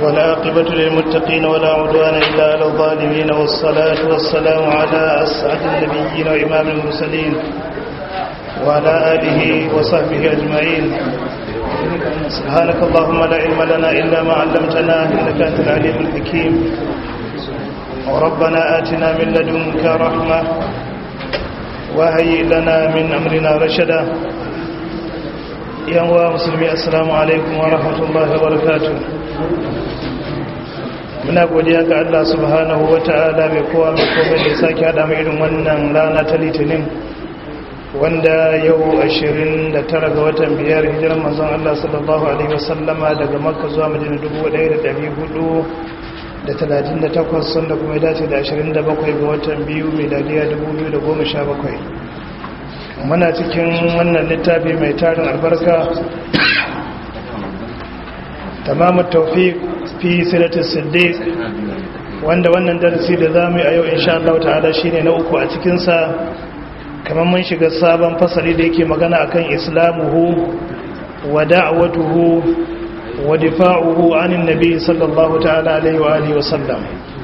والعاقبة للمتقين ولا عدوان إلا على الظالمين والصلاة والسلام على أسعد النبيين وإمام المرسلين وعلى آله وصحبه أجمعين سبحانك اللهم لا علم لنا إلا ما علمتنا إنك أنت العليم الحكيم وربنا آتنا من لدنك رحمة وهيئ لنا من أمرنا رشدا yan wa musulmi assalamu alaikum wa rahmatullahi wa barakatuh muna godiya ga Allah subhanahu wa ta'ala mai kowa mai komai da sake hada mu irin wannan rana ta litinin wanda yau 29 ga watan biyar hijiran manzon Allah sallallahu alaihi wasallama daga makka zuwa madina 1438 sanda kuma ya dace da 27 ga watan biyu miladiya 2017 muna cikin wannan littafi mai tarin albarka tamamu taufiq fi silatul siddiq wanda wannan darasi da zamu yi a yau insha Allah ta'ala shine na uku a cikin sa kamar mun shiga sabon fasali da yake magana akan islamuhu wa da'watuhu wa difa'uhu anin nabi sallallahu ta'ala alaihi wa alihi wa sallam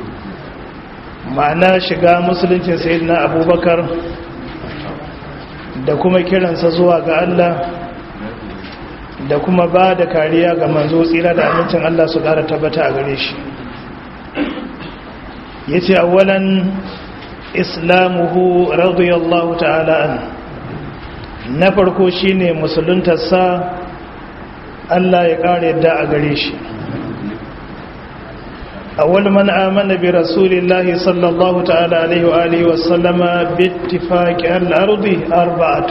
ma'ana shiga musulunci sayyidina abubakar da kuma kiransa zuwa ga Allah da kuma ba da kariya ga manzo tsira da amincin Allah su ƙara tabbata a gare shi ya ce awalan islamuhu radiyallahu ta'ala an na farko shi ne musuluntarsa Allah ya ƙara yadda a gare shi أول من آمن برسول الله صلى الله تعالى عليه وآله وسلم باتفاق الأرض أربعة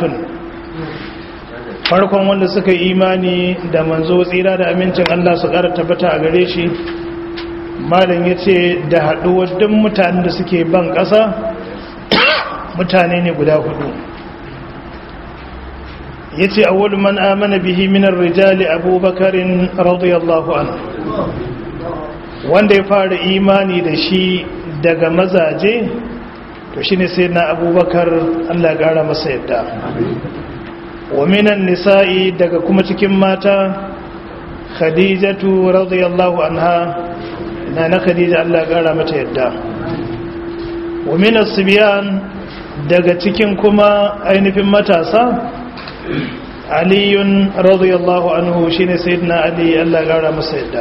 farkon wanda suka yi imani da manzo tsira da amincin Allah su ƙara tabbata a gare shi malam ya ce da haɗuwar duk mutanen da suke ban ƙasa mutane ne guda hudu ya ce awwal man amana bihi minar rijali abubakarin radiyallahu anhu wanda ya fara imani da shi daga mazaje to shi ne sai na abubakar allah gara masa yadda wa minan nisa'i daga kuma cikin mata khadijatu radiyallahu anha na na khadija allah gara mata yadda wa minan sibiyan daga cikin kuma ainihin matasa aliyun radiyallahu anhu shine sayyidina ali allah gara masa yadda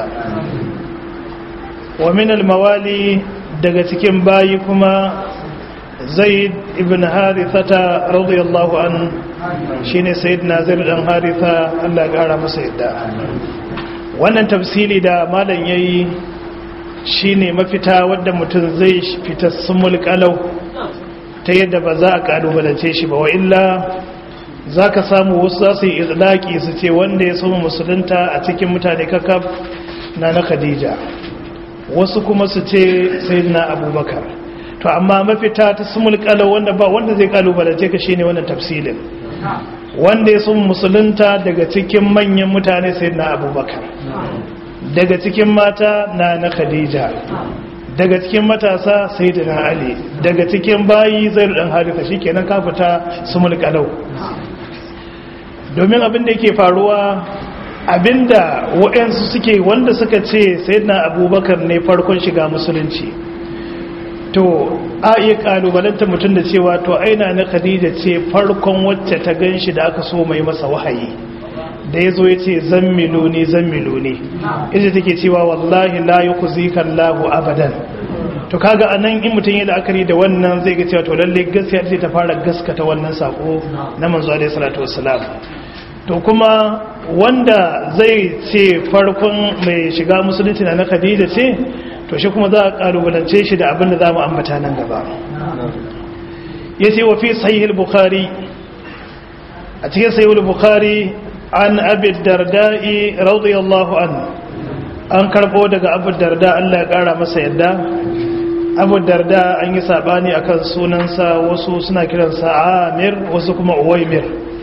wa min almawali daga cikin bayi kuma zaid ibn harithata radiyallahu an shine sayyidina zaid dan haritha Allah ya gara masa yadda wannan tafsili da malam yayi shine mafita wadda mutum zai fita sumul qalau ta yadda ba za a kalubalance shi ba wa illa zaka samu wasu za su yi izlaki su ce wanda ya soma musulunta a cikin mutane kakaf na na khadija wasu kuma su ce sai na abubakar to amma mafita ta sumul kalau wanda ba wanda zai kalubalance ka shine wannan tafsilin wanda ya sun musulunta daga cikin manyan mutane sai na abubakar daga cikin mata na na khadija daga cikin matasa sai da na ali daga cikin bayi zai dan harita shikenan ka fita sumul kalau domin abin da yake faruwa abinda waɗansu suke wanda suka ce sai na abubakar ne farkon shiga musulunci to a iya ƙalubalanta mutum da cewa to aina na khadija ce farkon wacce ta gan shi da aka so mai masa wahayi da ya zo ya ce zammilo ne zammilo ne ita take cewa wallahi la yi ku zikan lahu abadan to kaga anan in mutum ya la'akari da wannan zai ga cewa to lalle gaskiya ce ta fara gaskata wannan sako na manzo alaihi salatu wassalam to kuma wanda zai ce farkon mai shiga musulunci na khadija ce to shi kuma za a kalubalance shi da abin da za mu ambata nan gaba ya ce wa fi sahihul bukhari a cikin sahihul bukhari an abi darda'i radiyallahu an an karbo daga abu darda Allah ya kara masa yadda abu darda an yi sabani akan sunansa wasu suna kiransa amir wasu kuma uwaimir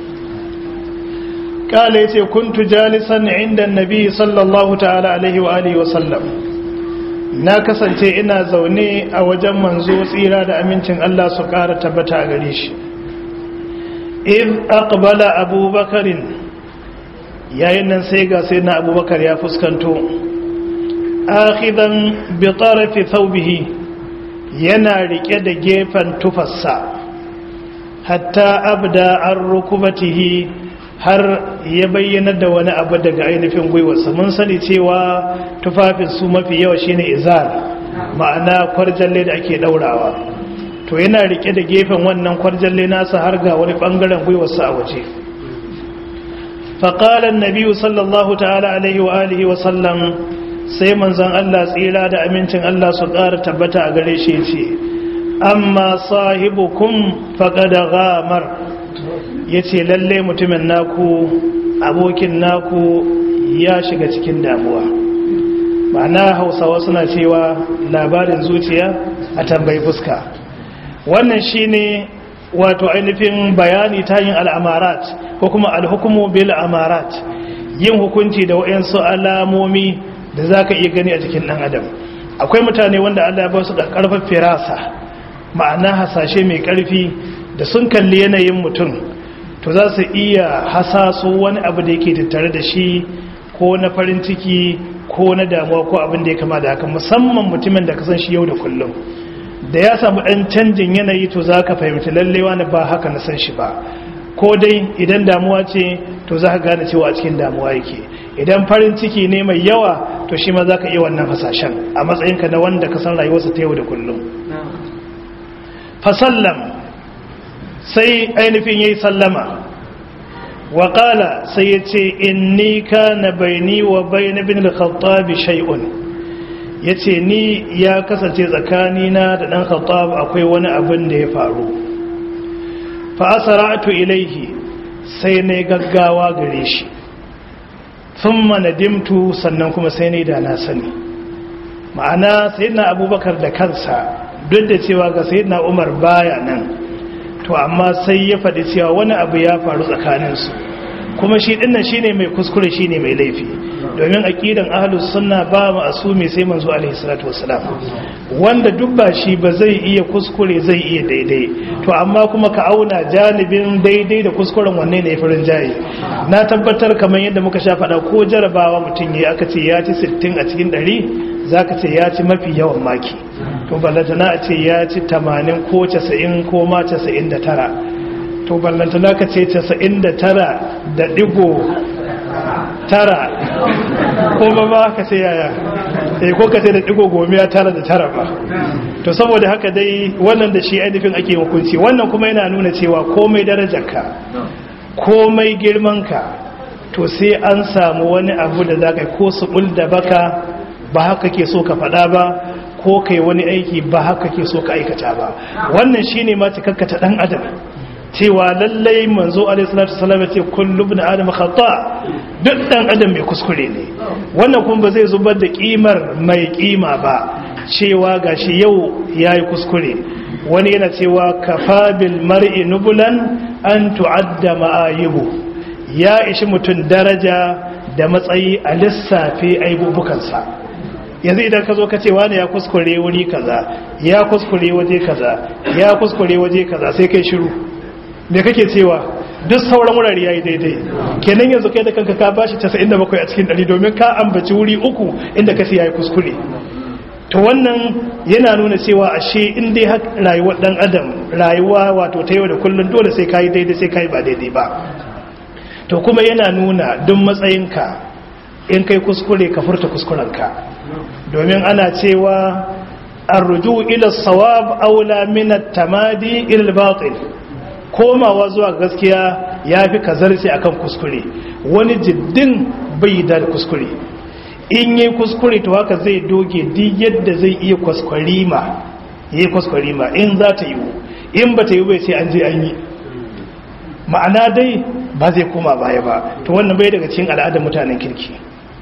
kala ya ce kuntu jalisan inda nabi sallallahu ta'ala alaihi wa alihi wa sallam na kasance ina zaune a wajen manzo tsira da amincin Allah su ƙara tabbata a gare shi in aqbala abubakarin yayin nan sai ga sai na abubakar ya fuskanto akhidan bi tarafi thawbihi yana rike da gefen tufarsa hatta abda an rukubatihi har ya bayyana da wani abu daga ainihin gwiwarsa mun sani cewa tufafin su mafi yawa shine izar ma'ana kwarjalle da ake daurawa to yana rike da gefen wannan kwarjalle nasa har ga wani bangaren gwiwarsa a waje faƙalar nabiyu sallallahu ta'ala alaihi wa alihi wa sallam sai manzan Allah tsira da amincin Allah su ƙara tabbata a gare shi ce amma sahibukum faƙada gamar ya ce lalle mutumin naku abokin naku ya shiga cikin damuwa ma'ana hausawa suna cewa labarin zuciya a tambayi fuska wannan shine wato ainihin bayani ta yin al'amarat ko kuma alhukumu bil amarat yin hukunci da waɗansu alamomi da za ka iya gani a jikin ɗan adam akwai mutane wanda allah ba su da ƙarfin firasa ma'ana hasashe mai ƙarfi da sun kalli yanayin mutum to za su iya hasaso wani abu da yake tattare da shi ko na farin ciki ko na damuwa ko abin da ya kama da haka musamman mutumin da ka san shi yau da kullum da ya samu ɗan canjin yanayi to za ka fahimci lallewa na ba haka na san shi ba ko dai idan damuwa ce to za ka gane cewa a cikin damuwa yake idan farin ciki ne mai yawa to shi ma za ka iya wannan hasashen a matsayinka na wanda ka san rayuwarsa ta yau da kullum fasallam sai ainihin ya yi sallama waƙala sai ya ce inni ka na baini wa bai na bin al-khattabi shay'un ya ce ni ya kasance tsakanina da ɗan khattab akwai wani abin da ya faru fa'asara'atu ilaihi sai na gaggawa gare shi sun dimtu sannan kuma sai ne da na sani ma'ana sai na abubakar da kansa duk da cewa ga sai na umar baya nan to amma sai ya faɗi cewa wani abu ya faru tsakaninsu kuma shi dinnan shine mai kuskure shine mai laifi domin aqidan ahlus sunna ba mu asumi sai manzo alaihi salatu wassalam wanda duk ba shi ba zai iya kuskure zai iya daidai to amma kuma ka auna janibin daidai da kuskuren wanne ne farin jayi na tabbatar kamar yadda muka sha faɗa ko jarabawa mutum ya aka ce ya ci 60 a cikin 100 zaka ce ya ci mafi yawan maki to ballantana a ce ya ci 80 ko 90 ko ma 99 to ballantana ka ce 99 da digo tara ko ba ba ka ce yaya eh ko ka ce da digo gomiya tara da tara ba to saboda haka dai wannan da shi ainihin ake hukunci wannan kuma yana nuna cewa komai darajarka komai girmanka to sai an samu wani abu da za ka ko su da baka ba haka ke so ka faɗa ba ko kai wani aiki ba haka ke so ka aikata ba wannan shine ma cikakkata dan adam cewa lallai manzo alaihissalatu salam ya ce kullu ibn adam khata duk dan adam mai kuskure ne wannan kuma ba zai zubar da kimar mai kima ba cewa gashi yau yayi kuskure wani yana cewa kafa bil mar'i nubulan an tu'adda ma'ayibu ya ishi mutun daraja da matsayi a lissafe aibubukansa yanzu idan ka zo ka ce wani ya kuskure wuri kaza ya kuskure waje kaza ya kuskure waje kaza sai kai shiru me kake cewa duk sauran wurare yayi daidai kenan yanzu kai da kanka ka bashi 97 a cikin 100 domin ka ambaci wuri uku inda kace yayi kuskure to wannan yana nuna cewa ashe in dai rayuwar dan adam rayuwa wato ta yau da kullun dole sai kai daidai sai kai ba daidai ba to kuma yana nuna duk matsayinka in kai kuskure ka furta kuskurenka domin ana cewa arruju ila sawab aula min at-tamadi ila al-batil komawa zuwa gaskiya ya fi kazarci a kan kuskure wani jiddin bai da kuskure in yi kuskure to haka zai doge duk yadda zai iya kwaskwarima yi kwaskwarima in za ta yiwu in ba ta yi bai sai an je an yi ma'ana dai ba zai koma baya ba to wannan bai daga cikin al'adar mutanen kirki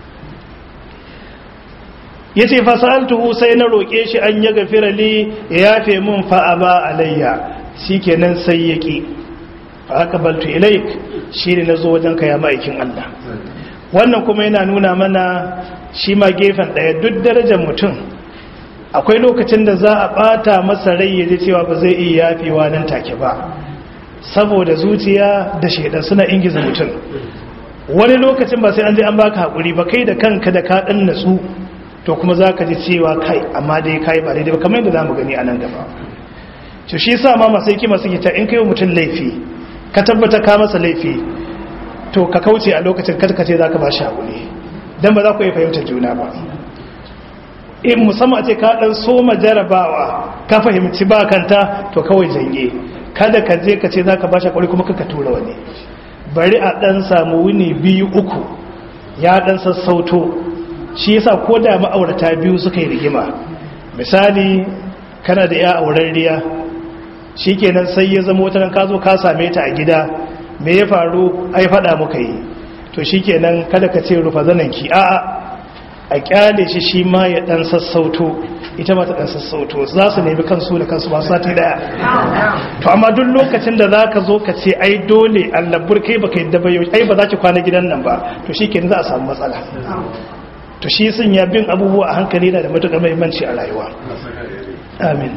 ya ce fasaltuhu sai na roƙe shi an ya gafira li ya yafe mun fa'aba alayya shi kenan sai ya ƙi aka baltu ilaik shi ne na zo wajen kaya ma'aikin Allah wannan kuma yana nuna mana shi ma gefen ɗaya duk darajar mutum akwai lokacin da za a ɓata masa rai ya ji cewa ba zai iya yafewa nan take ba saboda zuciya da shaidan suna ingiza mutum wani lokacin ba sai an je an baka haƙuri ba kai da kanka da ka ɗan natsu to kuma za ka ji cewa kai amma dai kai ba daidai ba kamar yadda za mu gani a nan gaba to shi sa ma masu hikima suke ta in kai mutum laifi ka tabbata ka masa laifi to ka kauce a lokacin karkace za ka ba shi haƙuri don ba za ku yi fahimtar juna ba in musamman a ce ka ɗan soma jarabawa ka fahimci ba kanta to kawai janye kada ka je ka ce za ka ba shi haƙuri kuma ka tura wani bari a ɗan samu wuni biyu uku ya ɗan sassauto shi yasa ko da ma'aurata biyu suka yi rigima misali kana da ya auren riya shi kenan sai ya zama wata ka zo ka same ta a gida me ya faru ai faɗa muka yi to shi kenan kada ka ce rufa zananki a'a a kyale shi shi ma ya ɗan sassauto ita ma ta ɗan sassauto za su nemi kansu da kansu ba sati daya to amma duk lokacin da za ka zo ka ce ai dole allabur kai baka yadda ba yau ai ba za ki kwana gidan nan ba to shi kenan za a samu matsala to shi sun ya bin abubuwa a hankali na da matuƙar mahimmanci a rayuwa amin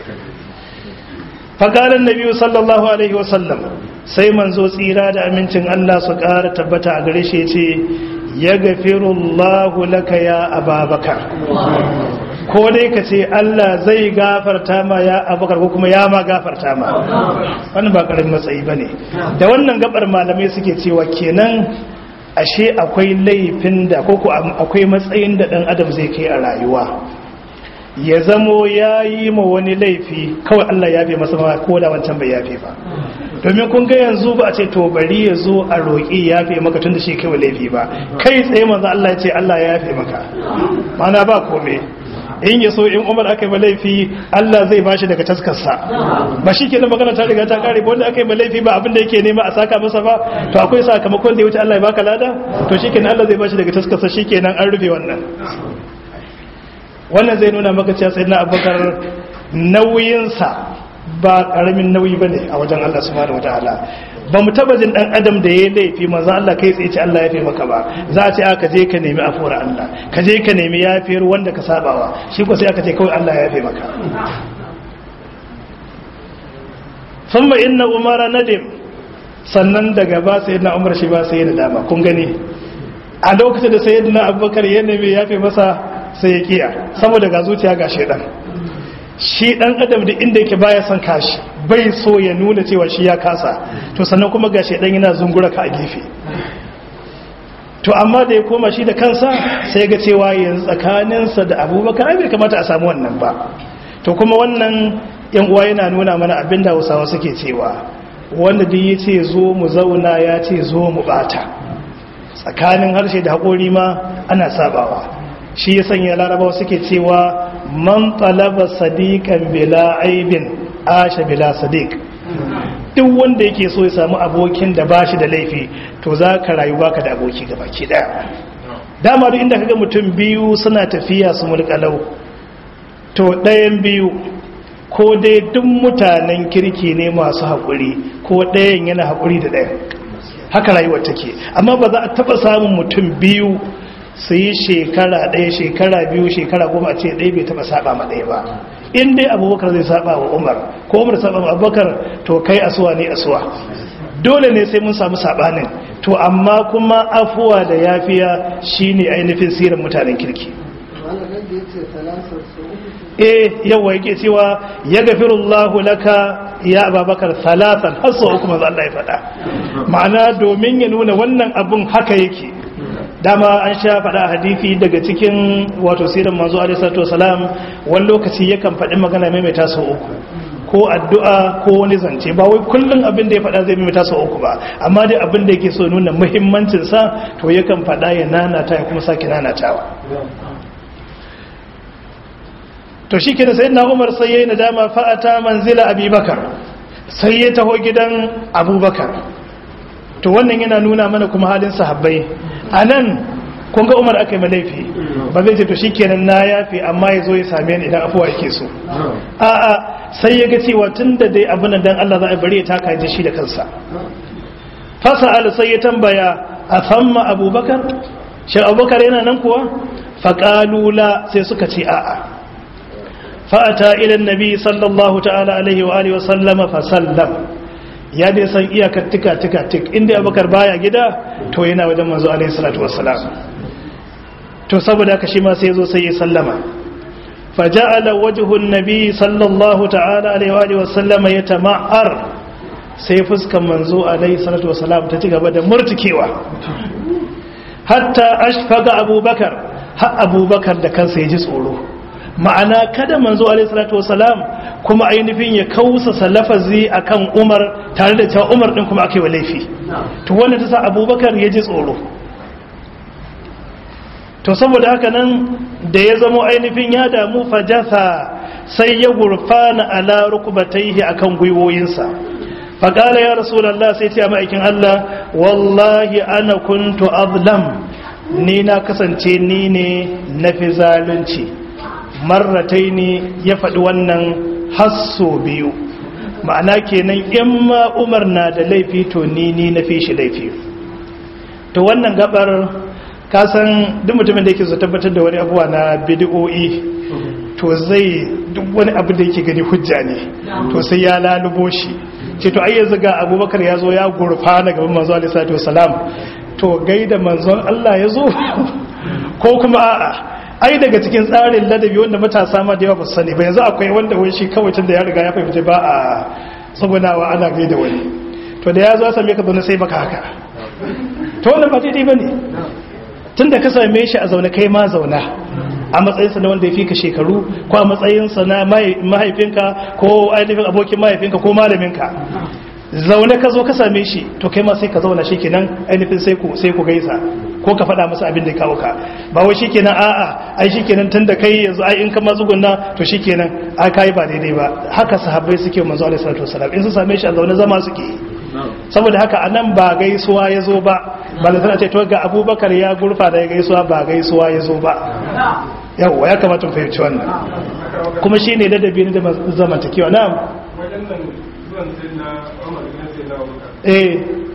faƙarar nabi sallallahu alaihi wasallam sai manzo tsira da amincin Allah su ƙara tabbata a gare shi ce ya gafirullahu laka ya ababakar ko dai ka ce Allah zai gafarta ma ya abubakar ko kuma ya ma gafarta ma wannan ba ƙarin matsayi ba ne da wannan gabar malamai suke cewa kenan ashe akwai laifin da ko akwai matsayin da ɗan adam zai kai a rayuwa ya zamo ya yi ma wani laifi kawai Allah ya fi masa ma ko da wancan bai yafe ba domin kun ga yanzu ba a ce to bari ya zo a roƙi ya fi maka tun da shi kai laifi ba kai tsaye manzo Allah ya ce Allah ya fi maka mana ba kome in ya so in umar aka yi laifi Allah zai bashi daga taskarsa ba shi kenan magana ta riga ta kare wanda aka yi laifi ba abinda yake nema a saka masa ba to akwai sakamakon da ya wuce Allah ya baka lada to shi kenan Allah zai bashi daga taskarsa shi kenan an rufe wannan wannan zai nuna maka cewa sayyidina abubakar nauyinsa ba karamin nauyi bane a wajen Allah subhanahu wataala ba mu taba jin dan adam da ya laifi manzo Allah kai tsaye ce Allah ya fi maka ba za a ce aka je ka nemi afuwar Allah ka je ka nemi yafiyar wanda ka sabawa shi ko sai aka ce kawai Allah ya fi maka thumma inna umara nadim sannan daga ba sayyidina umar shi ba sai da dama kun gani a lokacin da sayyidina abubakar ya nemi yafe masa sai ya kiya saboda ga zuciya ga shedan shi dan adam da inda yake baya son kashi bai so ya nuna cewa shi ya kasa to sannan kuma ga shedan yana zungura ka a gefe to amma da ya koma shi da kansa sai ga cewa yanzu tsakaninsa da abubakar ai bai kamata a samu wannan ba to kuma wannan yan uwa yana nuna mana abin da hausawa suke cewa wanda duk ya ce zo mu zauna ya ce zo mu bata tsakanin harshe da haƙori ma ana sabawa shi ya sanya larabawa suke cewa man talaba sadiqan bila aibin asha bila sadiq duk wanda yake so ya samu abokin da bashi da laifi to za ka rayu baka da aboki ga baki daya dama duk inda kaga mutum biyu suna tafiya su mulkalau to ɗayan biyu ko dai duk mutanen kirki ne masu haƙuri ko ɗayan yana haƙuri da ɗayan haka rayuwar take amma ba za a taɓa samun mutum biyu su yi shekara ɗaya shekara biyu shekara goma a ce ɗaya bai taɓa saba ma ɗaya ba in dai abubakar zai saba wa umar ko umar saba wa abubakar to kai asuwa ne asuwa dole ne sai mun samu sabanin to amma kuma afuwa da yafiya shine ainihin sirar mutanen kirki eh yawa yake cewa ya gafirullahu laka ya ababakar salatan har sau uku manzo Allah ya faɗa ma'ana domin ya nuna wannan abun haka yake dama an sha faɗa hadisi daga cikin wato sirar manzo alaihi salatu wasalam wani lokaci yakan faɗi magana maimaita sau uku ko addu'a ko wani zance ba wai kullum abin da ya faɗa zai maimaita sau uku ba amma dai abin da yake so nuna muhimmancin sa to yakan faɗa ya nanata ya kuma sake nanatawa to shi ke da sayi na umar sai ya yi nadama fa'ata manzila abubakar sai ya taho gidan abubakar to wannan yana nuna mana kuma halin sahabbai a nan kun ga umar aka yi malaifi ba zai ce to shi kenan na yafi amma ya zo ya same ni idan afuwa yake so a'a sai ya ga cewa tun da dai abin dan Allah za a bari ya taka ji shi da kansa fasa al sai ya tambaya a famma abubakar shi abubakar yana nan kuwa faƙalula sai suka ce a'a fa'ata ilan nabi sallallahu ta'ala alaihi wa alihi wasallama fasallam ya dai san iyakar tika tika tik inda abubakar baya gida to yana wajen manzo alaihi salatu wassalam to saboda haka shi ma sai zo sai ya sallama faja'ala wajhun nabi sallallahu ta'ala alaihi wa sallama yatama'ar sai fuskan manzo alaihi salatu wa salam ta ci gaba da murtikewa hatta ashfaga abubakar har abubakar da kansa ya ji tsoro ma'ana kada manzo alaihi salatu wa salam kuma ainihin ya kausa salafazi akan umar tare da cewa umar din kuma aka yi wa laifi to wannan ta sa abubakar ya ji tsoro to saboda haka nan da ya zamo ainihin ya damu fajasa sai ya gurfana ala rukubataihi akan gwiwoyinsa faƙala ya rasulallah sai ce ma'aikin Allah wallahi ana kuntu azlam ni na kasance ni ne na fi zalunci marratai ne ya faɗi wannan hasso biyu ma'ana kenan in ma umar na da laifi to ni ni na fi shi laifi to wannan gabar kasan duk mutumin da yake zo tabbatar da wani abuwa na bidiyo'i to zai duk wani abu da yake gani hujja ne to sai ya lalubo shi ce to ai yanzu ga abubakar ya zo ya gurfa na gaban manzo alaihi salatu wasalam to gaida manzon Allah ya zo ko kuma a'a ai daga cikin tsarin ladabi wanda matasa ma da yawa ba su sani ba yanzu akwai wanda wai shi kawai tun da ya riga ya fahimci ba a tsugunawa ana gaida wani to da ya zo ya same ka zaune sai baka haka to wannan ba daidai ba ne tun da ka same shi a zaune kai ma zauna a matsayinsa na wanda ya fi ka shekaru ko a matsayinsa na mahaifinka ko ainihin abokin mahaifinka ko malaminka zaune ka zo ka same shi to kai ma sai ka zauna shi kenan ainihin sai ku sai ku gaisa ko ka faɗa masa abin da ya kawo ka ba wai shikenan a'a ai shikenan tun da kai yanzu ai in ka matsugunna to shikenan ai kai ba daidai ba haka sahabbai suke manzo alaihi salatu wasalam in su same shi a zaune zama suke saboda haka anan ba gaisuwa ya zo ba ba da tana ce to ga abubakar ya gurfa da ya gaisuwa ba gaisuwa ya zo ba yawwa ya kamata mu fahimci wannan kuma shi ne ladabi ne da zamantakewa na eh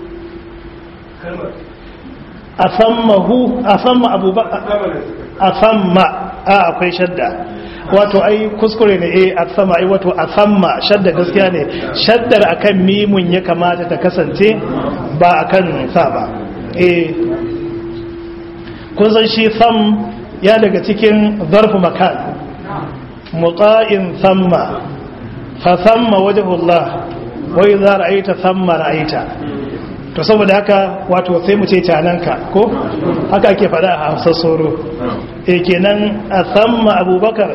a sammahu a samma abubakar a samma a akwai shadda wato ai kuskure ne eh a sama ai wato a samma shadda gaskiya ne shaddar akan mimun ya kamata ta kasance ba akan sa ba eh kun san shi sam ya daga cikin zarfu makan muqa'in samma fa samma wajhullah wa idza ra'aita samma ra'aita to saboda haka wato sai mu ce cananka ko haka ake faɗa a Hausa soro eh kenan a samma Abubakar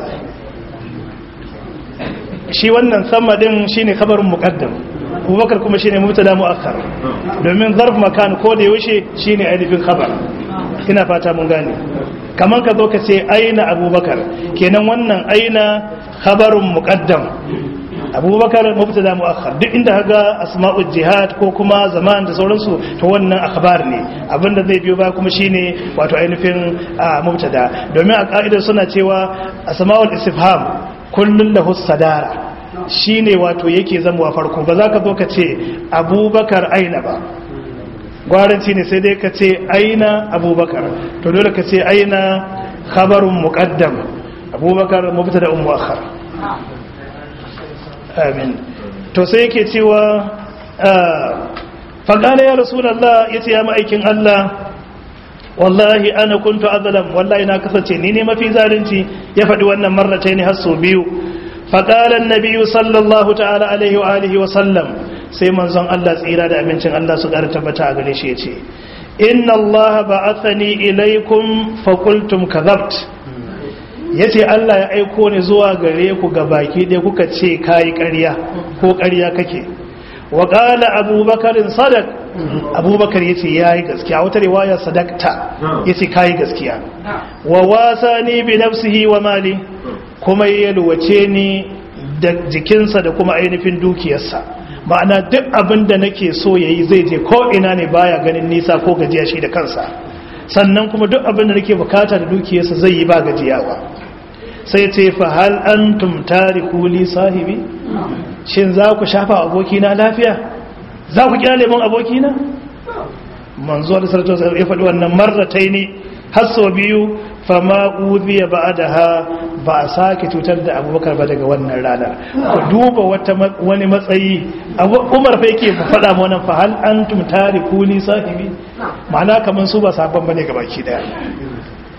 shi wannan samma din shine kabarin muqaddam Abubakar kuma shine mubtada muakkar domin zarf makan ko da yaushe shine ainihin khabar ina fata mun gane kamar ka zo ka ce aina abubakar kenan wannan aina khabarun muqaddam abubakar mubtada muakhar duk inda kaga asma'ul jihad ko kuma zaman da sauransu to wannan akhbar ne abinda zai biyo ba kuma shine wato ainihin mubtada domin a ka'idar suna cewa asma'ul istifham kullun lahu sadara shine wato yake zamuwa farko ba za ka zo ka ce abubakar aina ba gwaranci ne sai dai ka ce aina abubakar to dole ka ce aina khabarun muqaddam abubakar mubtada muakhar amin to sai yake cewa faqala ya rasulullah yace ya ma'aikin Allah wallahi ana kuntu azlam wallahi na kasance ni ne mafi zalunci ya faɗi wannan marratayn har sau biyu faqala an-nabiy sallallahu ta'ala alaihi wa alihi wa sallam sai manzon Allah tsira da amincin Allah su ƙara tabbata a gare shi ya ce inna Allah ba'athani ilaikum fa qultum kadhabt yace Allah ya aiko ni zuwa gare ku ga baki dai kuka ce kai ƙarya ko ƙarya kake wa qala abubakar sadaq abubakar yace yayi gaskiya wata riwaya sadaqta yace kai gaskiya wa wasani bi nafsihi wa mali kuma yalwace ni da jikinsa da kuma ainihin dukiyarsa ma'ana duk abin da nake so ya yi zai je ko ina ne baya ganin nisa ko gajiya shi da kansa sannan kuma duk abin da nake bukata da dukiyarsa zai yi ba gajiyawa sai ce fa hal antum tariku li sahibi shin za ku shafa abokina lafiya za ku kyale mun abokina manzo da sarto ya faɗi wannan marratai ne har sau biyu fama uziya ba'daha ba a sake cutar da abubakar ba daga wannan ranar ku duba wani matsayi umar fa yake faɗa ma wannan fa hal antum tariku li sahibi ma'ana kaman su ba sabon bane ga baki daya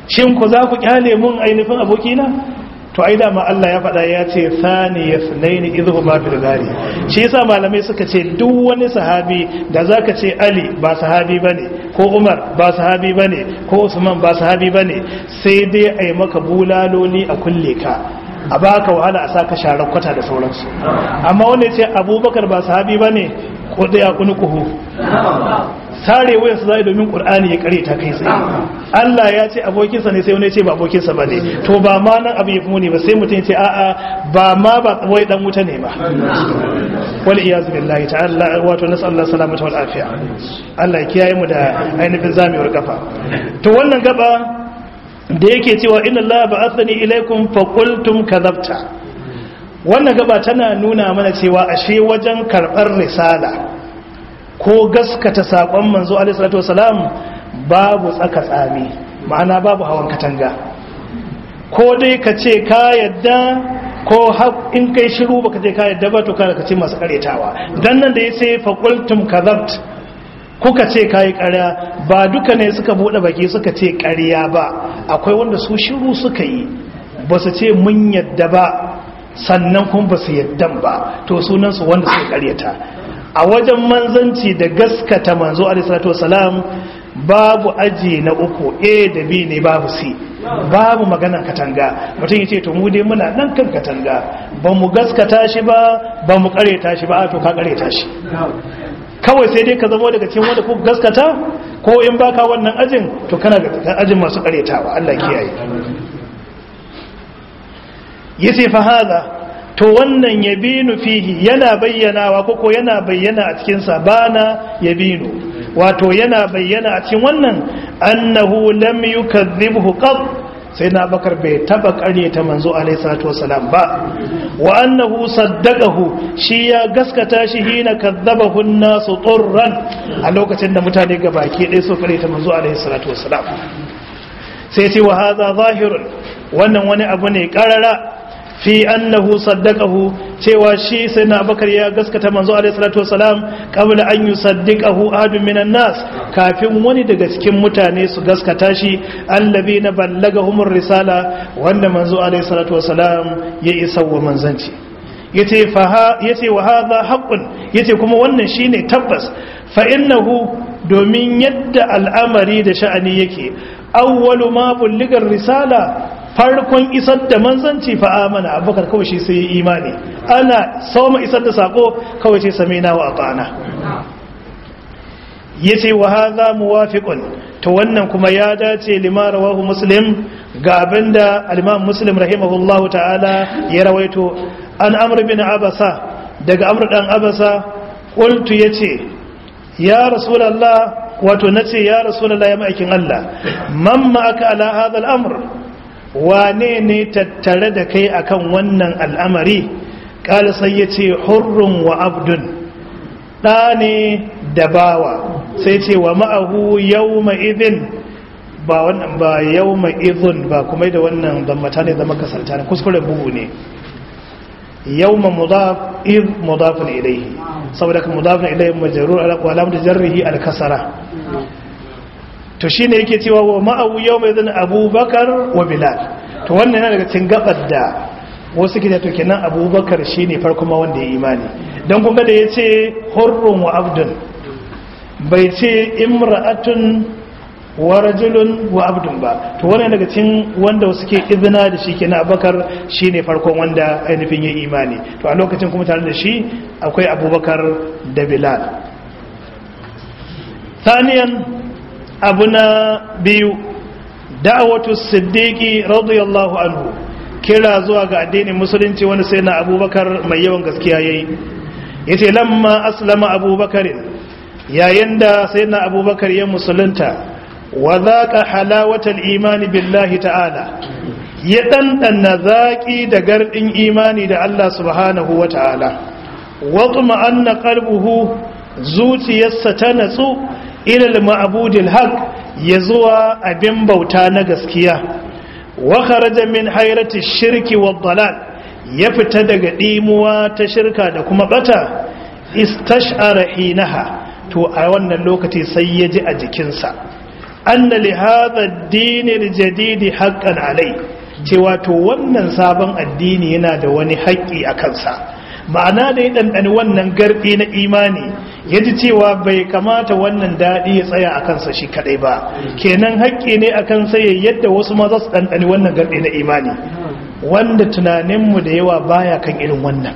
shin ku za ku kyale mun ainihin abokina to ai dama Allah ya faɗa ya ce thani yasnaini idhu ma fil gari shi yasa malamai suka ce duk wani sahabi da zaka ce Ali ba sahabi bane ko Umar ba sahabi bane ko Usman ba sahabi bane sai dai ai maka bulaloli a kulle ka a baka wahala a saka sharar kwata da sauransu amma wanda ya ce Abubakar ba sahabi bane ko da ya kunukuhu sare wayan su zai domin qur'ani ya kare ta kai tsaye Allah ya ce abokinsa ne sai wani ya ce ba abokinsa bane to ba ma nan abu ya fi muni ba sai mutum ya ce a'a ba ma ba wai dan wuta ne ba wal iyaz billahi ta'ala wato nasallahu salamata wal afiya Allah ya kiyaye mu da ainihin zamewar kafa to wannan gaba da yake cewa inna Allah ba'athani ilaikum fa qultum kadhabta wannan gaba tana nuna mana cewa ashe wajen karbar risala ko gaskata saƙon manzo alaihissalatu wasalam babu tsaka tsami ma'ana babu hawan katanga ko dai ka ce ka yadda ko in kai shiru baka ce ka yadda ba to kada ka ce masu karetawa dan nan da ya ce faƙultum kazabt kuka ce kayi ƙarya ba duka ne suka buɗe baki suka ce ƙarya ba akwai wanda su shiru suka yi ba su ce mun yadda ba sannan kuma ba su yadda ba to sunansu wanda suka ƙaryata a wajen manzanci da gaskata manzo alisalatu wasalam babu aji na uku a da b ne babu c babu magana katanga mutum ya ce to mu dai muna nan kan katanga ba mu gaskata shi ba ba mu kareta shi ba a to ka kareta shi kawai sai dai ka zama daga cikin wanda ku gaskata ko in baka wannan ajin to kana ga ajin masu karetawa Allah kiyaye yace fa hada to wannan yabinu fihi yana bayyanawa koko yana bayyana a cikin sabana yabinu wato yana bayyana a cikin wannan annahu lam yukadhibhu qat sai na bakar bai taba kare ta manzo alaihi salatu wasalam ba wa annahu saddaqahu shi ya gaskata shi hina kadzabahu an-nasu turran a lokacin da mutane gabaki ɗaya su kare ta manzo alaihi salatu wasalam sai ce wa hadha zahirun wannan wani abu ne karara fi annahu saddaqahu cewa shi sai na bakar ya gaskata manzo alaihi salatu wasalam qabla an yusaddiqahu ahadun minan nas kafin wani daga cikin mutane su gaskata shi allabina ballagahumur risala wanda manzo alaihi salatu wasalam ya isa wa manzanci yace fa yace wa hadha haqqun yace kuma wannan shine tabbas fa innahu domin yadda al'amari da sha'ani yake awwalu ma bulligar risala farkon isar da manzanci fa amana abubakar kawai shi sai yi imani ana sauma isar da sako kawai ce same na wa atana yace wa hadha muwafiqun to wannan kuma ya dace lima rawahu muslim ga abinda al-imam muslim rahimahullahu ta'ala ya rawaito an amr bin abasa daga amr dan abasa qultu yace ya rasulullah wato nace ya rasulullah ya ma'aikin Allah man ma'aka ala hadha al-amr wane ne tattare da kai akan wannan al'amari ƙala sai ya ce hurrun wa abdun ɗa ne da bawa sai ce wa ma'ahu yau ma'izin ba wannan ba yau ma'izin ba kuma da wannan zammata ne zama kasarta ne kuskuren bugu ne yau ma mudaf iz mudafin ilaihi saboda ka mudafin ilaihi majarur alaƙwalam da jarrihi alkasara to shi ne yake cewa wa ma'awu yau mai zan abubakar wa bilal to wannan yana daga cikin gabar da wasu ke to kenan abubakar shi ne farko ma wanda ya imani don kuma da ya ce hurrun wa abdun bai ce imra'atun wa rajulun wa abdun ba to wannan daga cikin wanda wasu ke izina da shi kenan abubakar shi ne farkon wanda ainihin ya imani to a lokacin kuma tare da shi akwai abubakar da bilal ثانيا abu na biyu da'awatu siddiqi radiyallahu anhu kira zuwa ga addinin musulunci wani sai na abubakar mai yawan gaskiya yayi yace lamma aslama abubakar yayin da sai na abubakar ya musulunta wa zaqa halawatal imani billahi ta'ala ya dandana zaki da gardin imani da Allah subhanahu wa ta'ala wa anna qalbuhu zuciyarsa ta natsu ilal ma'budil haq ya zuwa abin bauta na gaskiya wa kharaja min hayrati shirki wad dalal ya fita daga dimuwa ta shirka da kuma bata istash'ara hinaha to a wannan lokaci sai ya ji a jikinsa anna li hadha ad-din al-jadid haqqan alai cewa to wannan sabon addini yana da wani haƙƙi a kansa ma'ana da ya ɗanɗani wannan garɗi na imani ya ji cewa bai kamata wannan daɗi ya tsaya a kansa shi kaɗai ba kenan haƙƙi ne a kansa ya yadda wasu ma za su ɗanɗani wannan garɗi na imani wanda tunaninmu da yawa baya kan irin wannan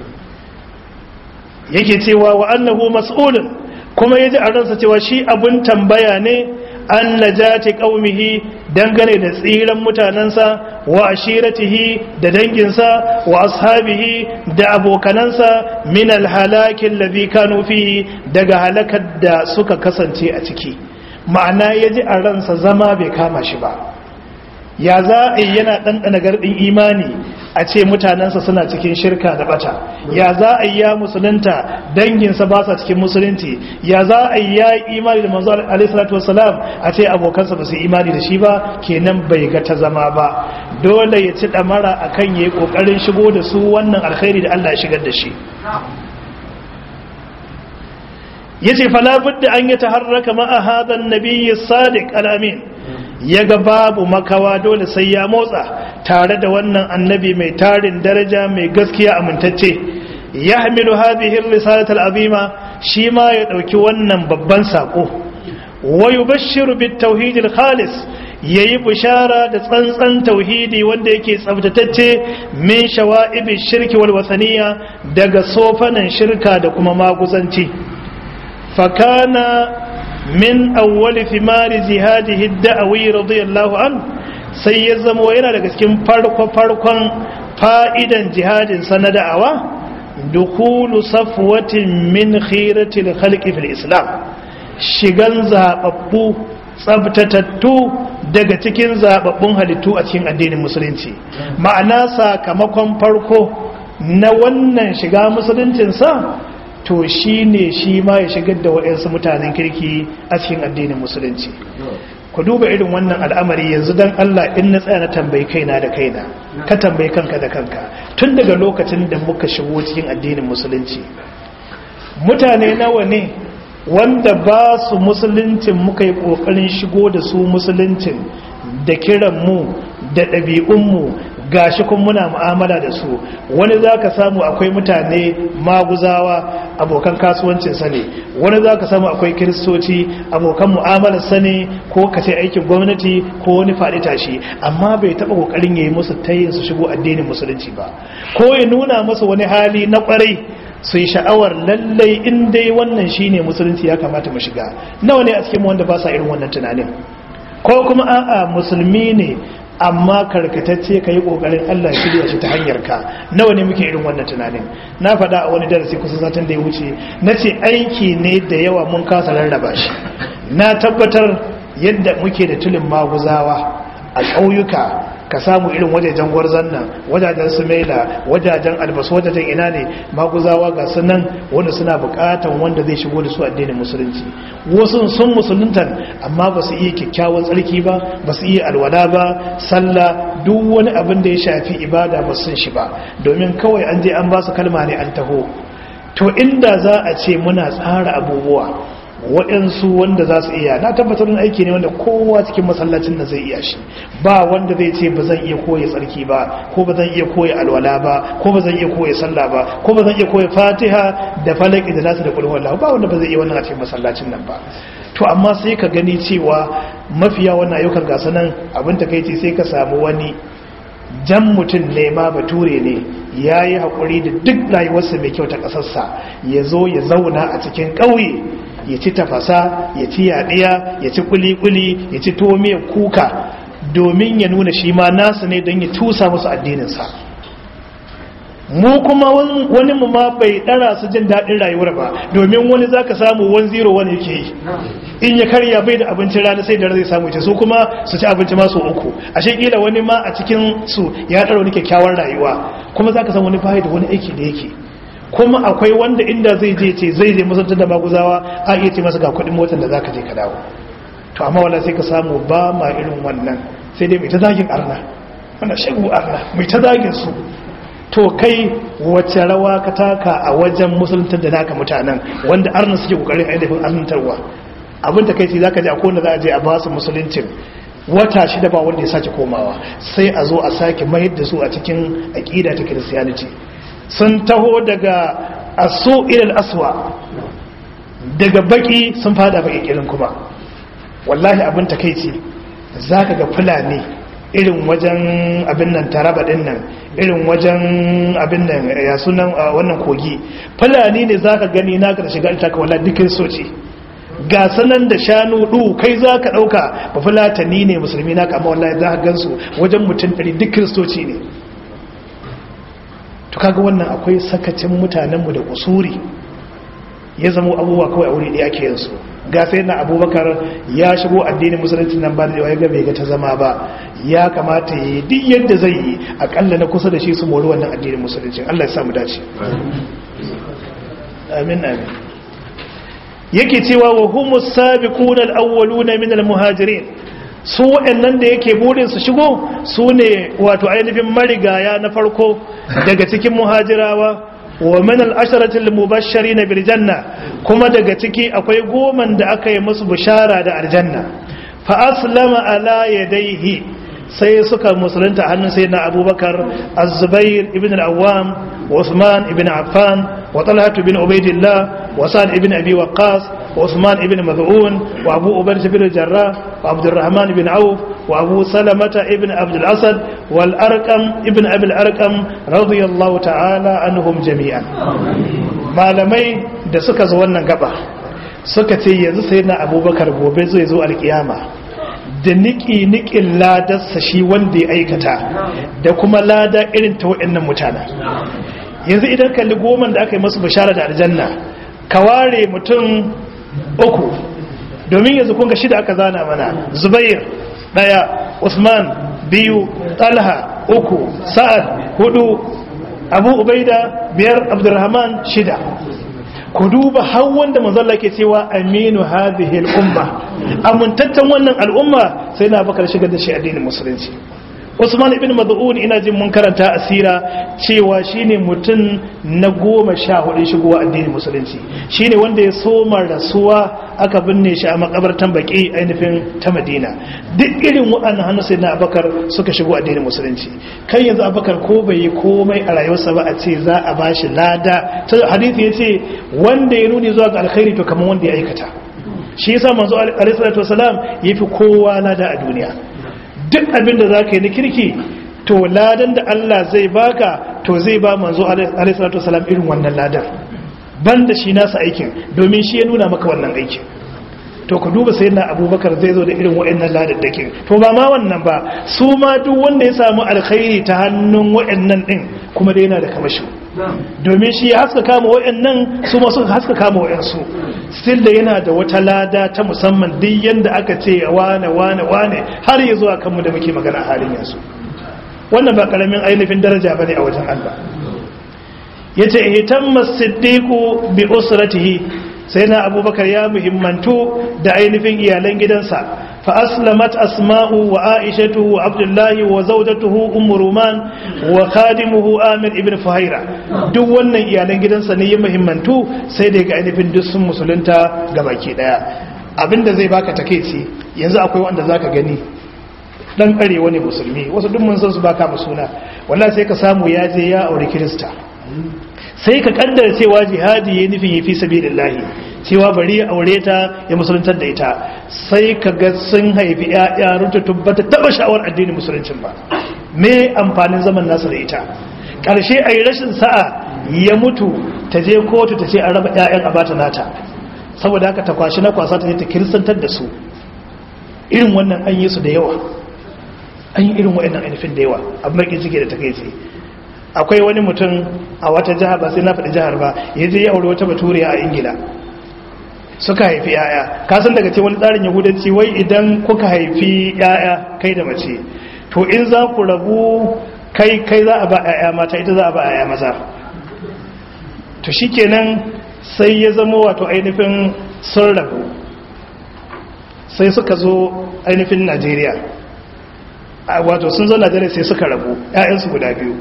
yake cewa wa annahu mas'ulun kuma ya ji a ransa cewa shi abun tambaya ne an najati qaumihi dangane da tsiran mutanansa wa ashiratihi da danginsa wa ashabihi da abokanansa min alhalaki alladhi kanu fihi daga halakar da suka kasance a ciki ma'ana yaji a ransa zama bai kama shi ba ya za a yi yana ɗanɗana garɗin imani a ce mutanensa suna cikin shirka da bata ya za a yi ya musulunta danginsa ba sa cikin musulunci ya za a yi ya yi imani da manzo alaihissalatu wassalam a ce abokansa ba su imani da shi ba kenan bai ga ta zama ba dole ya ci ɗamara a kan ya yi ƙoƙarin shigo da su wannan alkhairi da allah ya shigar da shi ya ce falabudda an yi taharraka ma'a hadan nabiyyi sadiq al'amin ya ga babu makawa dole sai ya motsa tare da wannan annabi mai tarin daraja mai gaskiya amintacce ya hamilu hadhihi risalatul azima shi ma ya dauki wannan babban sako wa yubashshiru bit tauhidil khalis yayi bishara da tsantsan tauhidi wanda yake tsaftatacce min shawa'ibi shirki wal wasaniya daga sofanan shirka da kuma maguzanci fakana min awwali thimari jihadihi da'awi radiyallahu an sai ya zama yana daga cikin farko farkon fa'idan jihadin sa na da'awa dukulu safwatin min khiratil khalqi fil islam shigan zababbu tsabtatattu daga cikin zababbun halittu a cikin addinin musulunci ma'ana sakamakon farko na wannan shiga musuluncin sa to shi ne shi ma ya shigar da waɗansu mutanen kirki a cikin addinin musulunci ku duba irin wannan al'amari yanzu don Allah in na tsaya na tambayi kaina da kaina ka tambayi kanka da kanka tun daga lokacin da muka shigo cikin addinin musulunci mutane nawa ne wanda ba su musuluncin muka yi ƙoƙarin shigo da su musuluncin da kiranmu da ɗabi'unmu gashi kun muna mu'amala da su wani za ka samu akwai mutane maguzawa abokan kasuwancinsa ne wani za ka samu akwai kiristoci abokan mu'amalarsa ne ko ka ce aikin gwamnati ko wani faɗi tashi amma bai taɓa ƙoƙarin ya yi musu tayin su shigo addinin musulunci ba ko ya nuna musu wani hali na ƙwarai su yi sha'awar lallai in dai wannan shine musulunci ya kamata mu shiga nawa ne a cikin wanda ba sa irin wannan tunanin ko kuma a'a musulmi ne amma karkatacce ka yi ƙoƙarin Allah shirya shi ta hanyar ka nawa ne muke irin wannan tunanin na faɗa a wani darasi kusa satin da ya wuce na ce aiki ne da yawa mun kasa rarraba shi na tabbatar yadda muke da tulin maguzawa a ƙauyuka ka samu irin wajajen gwarzon nan wajajen sumaila wajajen albasu wajajen ina ne maguzawa ga sunan wanda suna bukatan wanda zai shigo da su addinin musulunci wasu sun musuluntan amma ba su iya kyakkyawan tsarki ba ba su iya alwala ba sallah duk wani abin da ya shafi ibada ba sun shi ba domin kawai an je an ba su kalma ne an taho to inda za a ce muna tsara abubuwa waɗansu wanda za su iya na tabbatar da aiki ne wanda kowa cikin masallacin da zai iya shi ba wanda zai ce ba zan iya koya tsarki ba ko ba zan iya koya alwala ba ko ba zan iya koya sallah ba ko ba zan iya koya fatiha da falaki da nasu da kulhu wallahu ba wanda ba zai iya wannan a cikin masallacin nan ba to amma sai ka gani cewa mafiya wannan ayyukan gasa nan abin takaici sai ka samu wani jan mutum ne ma bature ne ya yi haƙuri da duk rayuwarsa mai kyau ta ƙasarsa ya zo ya zauna a cikin ƙauye ya ci tafasa ya ci yaɗiya ya ci kuli-kuli ya ci tuwo miyar kuka domin ya nuna shi ma nasu ne don ya tusa musu addininsa mu kuma wani mu ma bai ɗara su jin daɗin rayuwar ba domin wani za ka samu wani zero wani yake yi in ya karya bai da abincin rana sai da zai samu ce su kuma su ci abinci masu uku a shekila wani ma a cikin su ya ɗara wani kyakkyawar rayuwa kuma za ka samu wani bayi da wani aiki da yake kuma akwai wanda inda zai je ce zai je musantar da maguzawa a iya ce masa ga kudin motar da za ka je ka dawo to amma wala sai ka samu ba ma irin wannan sai dai mai ta zagin arna wanda shagu arna mai ta zagin su to kai wacce rawa ka taka a wajen musuluntar da naka mutanen wanda arna suke kokarin ainihin arnantarwa abin ta kai ce za ka ji a kowane za a je a ba su musuluncin wata shida ba wanda ya sake komawa sai a zo a sake mayar da su a cikin aƙida ta kiristiyaniti sun taho daga aso ilal aswa daga baki sun fada baki kirin kuma wallahi abin ta kai ce za ka ga fulani irin wajen abin nan taraba din nan irin wajen abin nan ya sunan wannan kogi fulani ne za ka gani na ka shiga ita ka wala dukkan soci ga sanan da shanu du kai za ka ɗauka ba fulatani ne musulmi na kama wallahi za ka gansu wajen mutum ɗari duk kiristoci ne to kaga wannan akwai sakacin mutanenmu da kusuri ya zama abubuwa kawai a wuri ɗaya ke yansu ga sai na abubakar ya shigo addinin musulunci nan ba da ya ga bai ga ta zama ba ya kamata ya yi duk yadda zai yi akalla na kusa da shi su mori wannan addinin musulunci allah ya samu dace amin amin yake cewa wa humus sabiquna al-awwaluna min al-muhajirin su waɗannan da yake burin su shigo su ne wato ainihin marigaya na farko daga cikin muhajirawa wa min al-asharati al-mubashshirin bil janna kuma daga ciki akwai goman da aka yi musu bishara da aljanna fa aslama ala yadayhi sai suka musulunta hannun sayyidina abubakar az-zubair ibn al-awwam وعثمان ابن عفان وطلحة بن عبيد الله وسعد ابن أبي وقاص وعثمان ابن مذعون وأبو أبرة بن الجراح وعبد الرحمن بن عوف وأبو سلمة ابن عبد الأسد والأرقم ابن أبي الأرقم رضي الله تعالى عنهم جميعا malamai da suka zo wannan gaba suka ce yanzu sai na abubakar gobe zai zo alkiyama da niki-nikin ladarsa shi wanda ya aikata da kuma lada irin ta waɗannan mutanen yanzu idan kalli goma da aka yi masu bishara da aljanna ka ware mutum uku domin yanzu kunga shida aka zana mana zubair ɗaya usman biyu talha uku sa'ad hudu abu ubaida biyar abdurrahman shida ku duba har wanda manzalla ke cewa aminu hadhihi al-umma amintattan wannan al'umma sai na bakar shigar da shi addinin musulunci Usman ibn Mad'un ina jin mun karanta asira cewa shine mutum na goma sha hudu shigowa addinin musulunci shine wanda ya soma rasuwa aka binne shi a makabartan baki ainihin ta Madina duk irin waɗannan hannu sai na Abakar suka shigo addinin musulunci kai yanzu Abakar ko bai yi komai a rayuwarsa ba a ce za a bashi lada ta hadisi yace wanda ya nuni zuwa ga alkhairi to kamar wanda ya aikata shi yasa manzo alaihi salatu wasalam yafi kowa lada a duniya duk abin da za ka yi na kirki to ladan da Allah zai baka to zai ba manzo alaihissalatu wasalam irin wannan ladan ban da shi nasa aikin domin shi ya nuna maka wannan aikin to ku duba sai na abubakar zai zo da irin wa'annan ladaddakin to ba ma wannan ba su ma duk wanda ya samu alkhairi ta hannun wa'annan din kuma dai yana da kamashi domin shi ya haska kama wa'annan su ma suka haska kama wa'ansu still da yana da wata lada ta musamman duk yanda aka ce wane wane wane har ya zuwa kanmu da muke magana a halin yanzu wannan ba karamin ainihin daraja bane a wajen Allah yace ihtamma siddiqu bi usratihi sai na abubakar ya muhimmantu da ainihin iyalan gidansa fa aslamat asma'u wa aishatu wa abdullahi wa zawjatuhu ummu ruman wa khadimuhu amir ibn fuhaira duk wannan iyalan gidansa ne ya muhimmantu sai da ga ainihin duk sun musulunta gabaki daya abinda zai baka takeici yanzu akwai wanda zaka gani dan karewa ne musulmi wasu duk mun san su baka mu suna wallahi sai ka samu ya je ya aure kirista sai ka kaddara cewa jihadi ya nufin ya fi sabilillahi cewa bari ya aure ta ya musuluntar da ita sai ka ga sun haifi ya'ya ruta tubbata taba sha'awar addinin musuluncin ba me amfanin zaman nasa da ita karshe a yi rashin sa'a ya mutu ta je kotu ta ce a raba ya'yan a bata nata saboda haka ta kwashi na kwasa ta je ta kiristantar da su irin wannan an yi su da yawa an yi irin wa'annan ainihin da yawa abin bakin ciki da ta kai akwai wani mutum a wata jihar ba sai na faɗi jihar ba ya je ya aure wata baturiya a ingila suka haifi yaya kasan daga ce wani tsarin yahudanci wai idan kuka haifi yaya kai da mace to in za ku rabu kai kai za a ba yaya mata ita za a ba yaya maza to shikenan sai ya zama wato ainihin sun rabu sai suka zo ainihin najeriya wato sun zo najeriya sai suka rabu 'ya'yansu guda biyu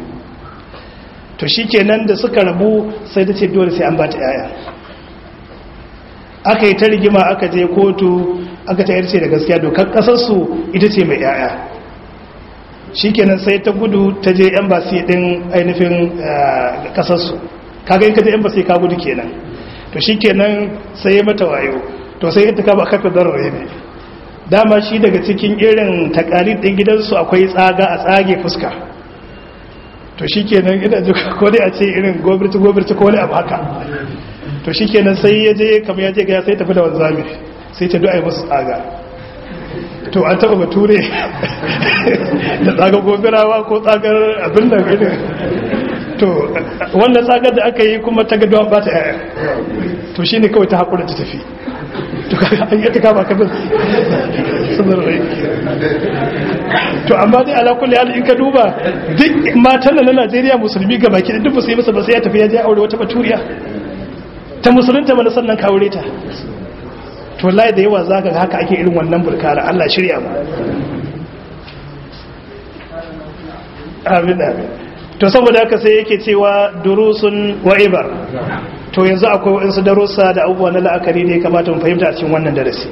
to shi kenan da suka rabu sai ta ce dole sai an ba ta yaya aka yi ta rigima aka je kotu aka ta yarce da gaskiya dokar kasarsu ita ce mai yaya shikenan sai ta gudu ta je embassy din ainihin kasarsu kaga in ka je embassy ka gudu kenan to shikenan sai ya mata wayo to sai ita ka ba kafa darare ne dama shi daga cikin irin takalid din gidansu akwai tsaga a tsage fuska to shikenan ina ji ko dai a ce irin gobirci gobirci ko wani abu haka to shikenan sai ya je kamar ya je ga sai tafi da wanzami sai ta du'a musu tsaga to an taba bature da tsagar gobirawa ko tsagar abin da irin to wannan tsagar da aka yi kuma ta gaduwa ba ta yaya to shine kawai ta haƙura ta tafi to an yi ta kama kabin sunar rai to amma dai ala kulli hal in ka duba duk matan na Najeriya musulmi ga baki duk ba su yi masa ba sai ya tafi ya je aure wata baturiya ta musulunta mana sannan ka aure ta to wallahi da yawa zaka ga haka ake irin wannan burkara Allah shirya mu amin amin to saboda haka sai yake cewa durusun wa ibar to yanzu akwai wasu darussa da abubuwa na la'akari ne kamata mu fahimta a cikin wannan darasi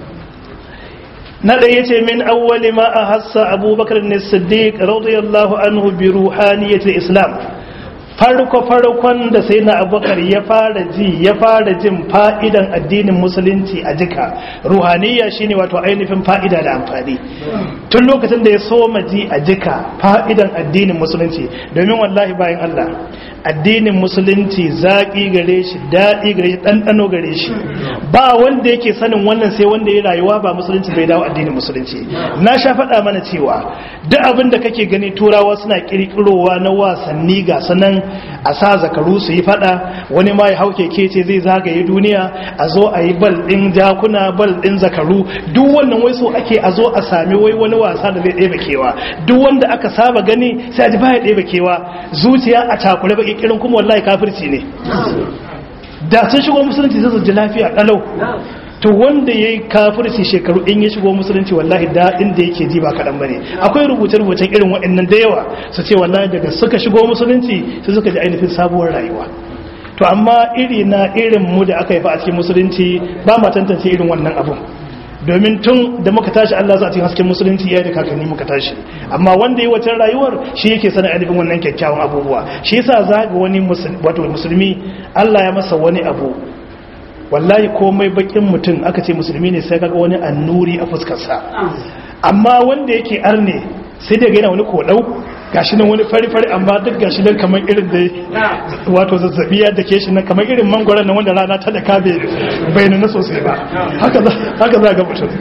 na ɗaya ce min awwali ma a hassa abubakar ne siddiq radiyallahu anhu bi ruhaniyatul islam farko farkon da sai na abubakar ya fara ji ya fara jin fa'idan addinin musulunci a jika ruhaniya shine wato ainihin fa'ida da amfani tun lokacin da ya soma ji a jika fa'idan addinin musulunci domin wallahi bayan Allah addinin musulunci zaƙi gare shi daɗi gare shi ɗanɗano gare shi ba wanda yake sanin wannan sai wanda ya rayuwa ba musulunci bai dawo addinin musulunci na sha faɗa mana cewa duk abin da kake gani turawa suna ƙirƙirowa na wasanni ga sanan a sa zakaru su yi faɗa wani ma ya hau keke ce zai zagaye duniya a zo a yi bal ɗin jakuna bal ɗin zakaru duk wannan wai so ake a zo a sami wai wani wasa da zai ɗebe kewa duk wanda aka saba gani sai a ji baya ɗebe kewa zuciya a takure ba kirin kuma wallahi kafirci ne da sun shigo musulunci sai su ji lafiya kalau to wanda yayi kafirci shekaru in ya shigo musulunci wallahi daɗin da yake ji ba kaɗan bane akwai rubuce-rubucen irin waɗannan da yawa su ce wallahi daga suka shigo musulunci sai suka ji ainihin sabuwar rayuwa to amma iri na irin mu da aka yi fa a cikin musulunci ba ma tantance irin wannan abun domin tun da muka tashi Allah za a cikin hasken musulunci ya da kakanni muka tashi amma wanda yi wacce rayuwar shi yake sanin ainihin wannan kyakkyawan abubuwa shi yasa za ga wani wato musulmi Allah ya masa wani abu wallahi komai bakin mutum aka ce musulmi ne sai kaga wani annuri a fuskarsa amma wanda yake arne sai daga yana wani kodau gashi nan wani fari-fari amma duk gashi nan kamar irin da wato zazzabi ya dake shi nan kamar irin mangwaron nan wanda rana ta da kabe bai na sosai ba haka za ga mutum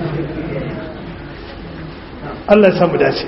Allah ya samu dace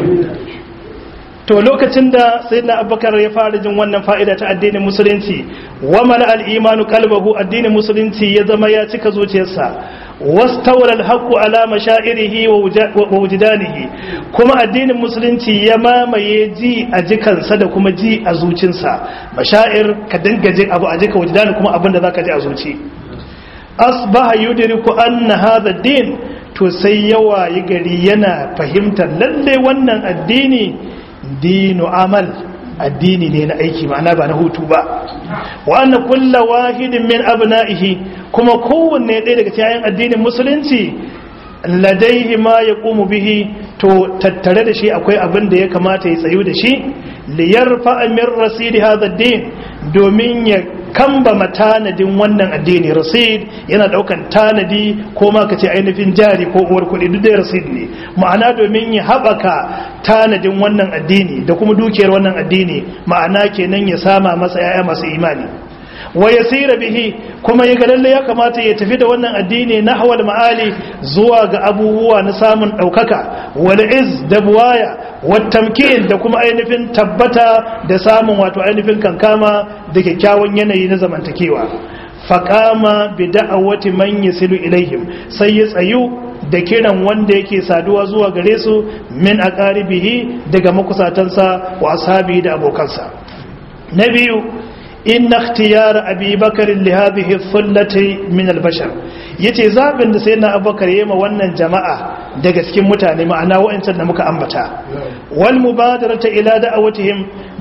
to lokacin da sayyidina abubakar ya fara jin wannan fa'ida ta addinin musulunci wa mala al-imanu qalbahu addinin musulunci ya zama ya cika zuciyarsa wastawala al-haqqu ala mashairihi wa wujdanihi kuma addinin musulunci ya mamaye ji a jikansa da kuma ji a zucinsa mashair ka dinga jin abu a jika wujdani kuma abinda zaka ji a zuci asbaha yudriku anna hadha ad-din to sai yawa yi gari yana fahimtar lalle wannan addini dinu amal addini ne na aiki ma'ana ba na hutu ba wa anna kulla wahidin min abna'ihi kuma kowanne ɗaya daga cikin addinin musulunci ladaihi ma yaqumu bihi to tattare da shi akwai abin da ya kamata ya tsayu da shi liyarfa min rasidi hadha din domin ya kamba matanadin wannan addini rasid yana daukan tanadi ko ma kace ainihin jari ko uwar kuɗi duk da rasid ne ma'ana domin ya haɓaka tanadin wannan addini da kuma dukiyar wannan addini ma'ana kenan ya sama masa yaya masu imani wa yasira bihi kuma ya lalle ya kamata ya tafi da wannan addini nahwal ma'ali zuwa ga abubuwa na samun daukaka wal iz da buwaya wat tamkin da kuma ainihin tabbata da samun wato ainihin kankama da kyakkyawan yanayi na zamantakewa faqama bi da'awati man yasilu ilaihim sai ya tsayu da kiran wanda yake saduwa zuwa gare su min aqaribihi daga makusatansa wa ashabi da abokansa na biyu inna ikhtiyar abi bakar li hadhihi thullati min al-bashar yace zabin da sayyidina abubakar yayi ma wannan jama'a daga cikin mutane ma'ana wa'ancan da muka ambata wal mubadarata ila da'awatihim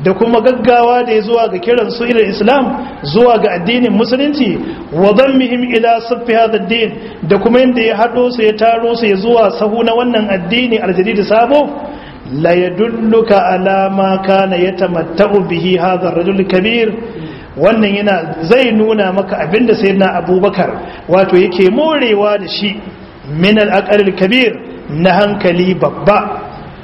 da kuma gaggawa da ya zuwa ga kiran su ila islam zuwa ga addinin musulunci wa dhammihim ila saffi hadha ad-din da kuma yanda ya hado su ya taro su ya zuwa sahu na wannan addini aljadid sabo la yadulluka ala ma kana yatamatta'u bihi hadha ar-rajul kabir wannan yana zai nuna maka abinda sayyidina abubakar wato yake morewa da shi min al kabir na hankali babba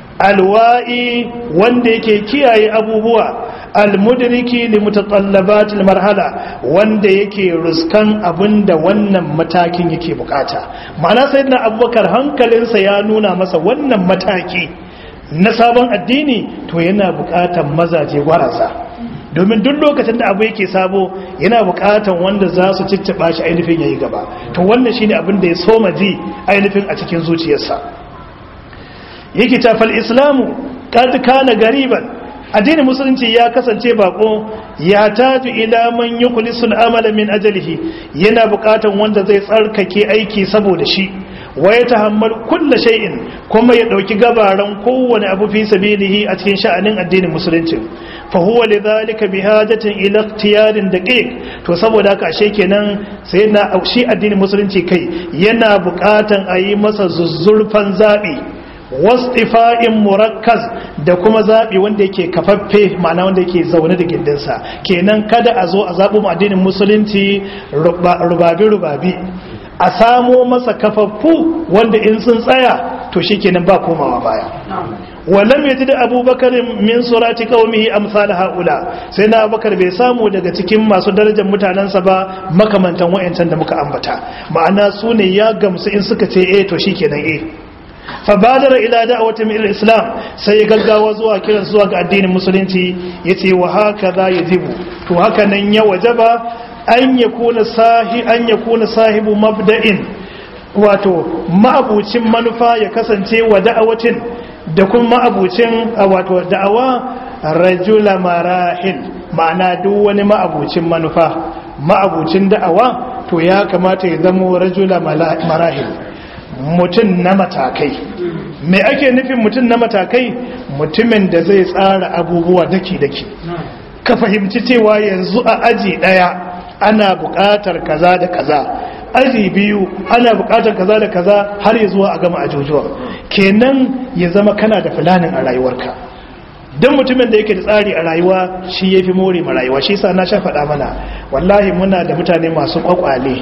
alwa'i wanda yake kiyaye abubuwa almudriki li mutatallabat marhala wanda yake ruskan abinda wannan matakin yake bukata ma'ana sayyidina abubakar hankalinsa ya nuna masa wannan mataki na sabon addini to yana bukatan mazaje gwarasa domin duk lokacin da abu yake sabo yana bukatan wanda za su cicciɓa shi ainihin yayi gaba to wannan shine abin da ya soma ji ainihin a cikin zuciyarsa yake tafal islamu kad kana gariban addinin musulunci ya kasance bako ya taju ila man yukhlisul amala min ajalihi yana bukatan wanda zai tsarkake aiki saboda shi wa ya tahammal kulla shay'in kuma ya dauki gabaran kowane abu fi sabilihi a cikin sha'anin addinin musulunci fa huwa lidhalika bihajatin ila ikhtiyarin daqiq to saboda haka ashe kenan sai na shi addinin musulunci kai yana bukatan a yi masa zuzzurfan zabi wastifa'in murakkaz da kuma zaɓi wanda yake kafaffe ma'ana wanda yake zaune da gindinsa kenan kada a zo a zaɓi mu addinin musulunci rubabi-rubabi a samo masa kafaffu wanda in sun tsaya to shi kenan ba komawa baya walam yaji da abubakar min surati qaumihi amsal haula sai na abubakar bai samu daga cikin masu darajar mutanensa ba makamantan wayancan da muka ambata ma'ana su ne ya gamsu in suka ce eh to shikenan eh fabadara ila da'awati min al-islam sai gaggawa zuwa kiran zuwa ga addinin musulunci yace wa haka za yajibu to haka nan ya wajaba an yakuna sahi an yakuna sahibu mabda'in wato ma'abucin manufa ya kasance wa da'awatin da kuma ma'abucin wato da'awa rajula marahil ma'ana duk wani ma'abucin manufa ma'abucin da'awa to ya kamata ya zama rajula marahil mutum na matakai me ake nufin mutum na matakai mutumin da zai tsara abubuwa daki-daki ka fahimci cewa yanzu a aji daya ana buƙatar kaza da kaza aji biyu ana buƙatar kaza da kaza har ya zuwa a gama ajujuwa kenan ya zama kana da filanin a rayuwarka don mutumin da yake da tsari a rayuwa shi ya fi more ma rayuwa shi sa na sha faɗa mana wallahi muna da mutane masu ƙwaƙwale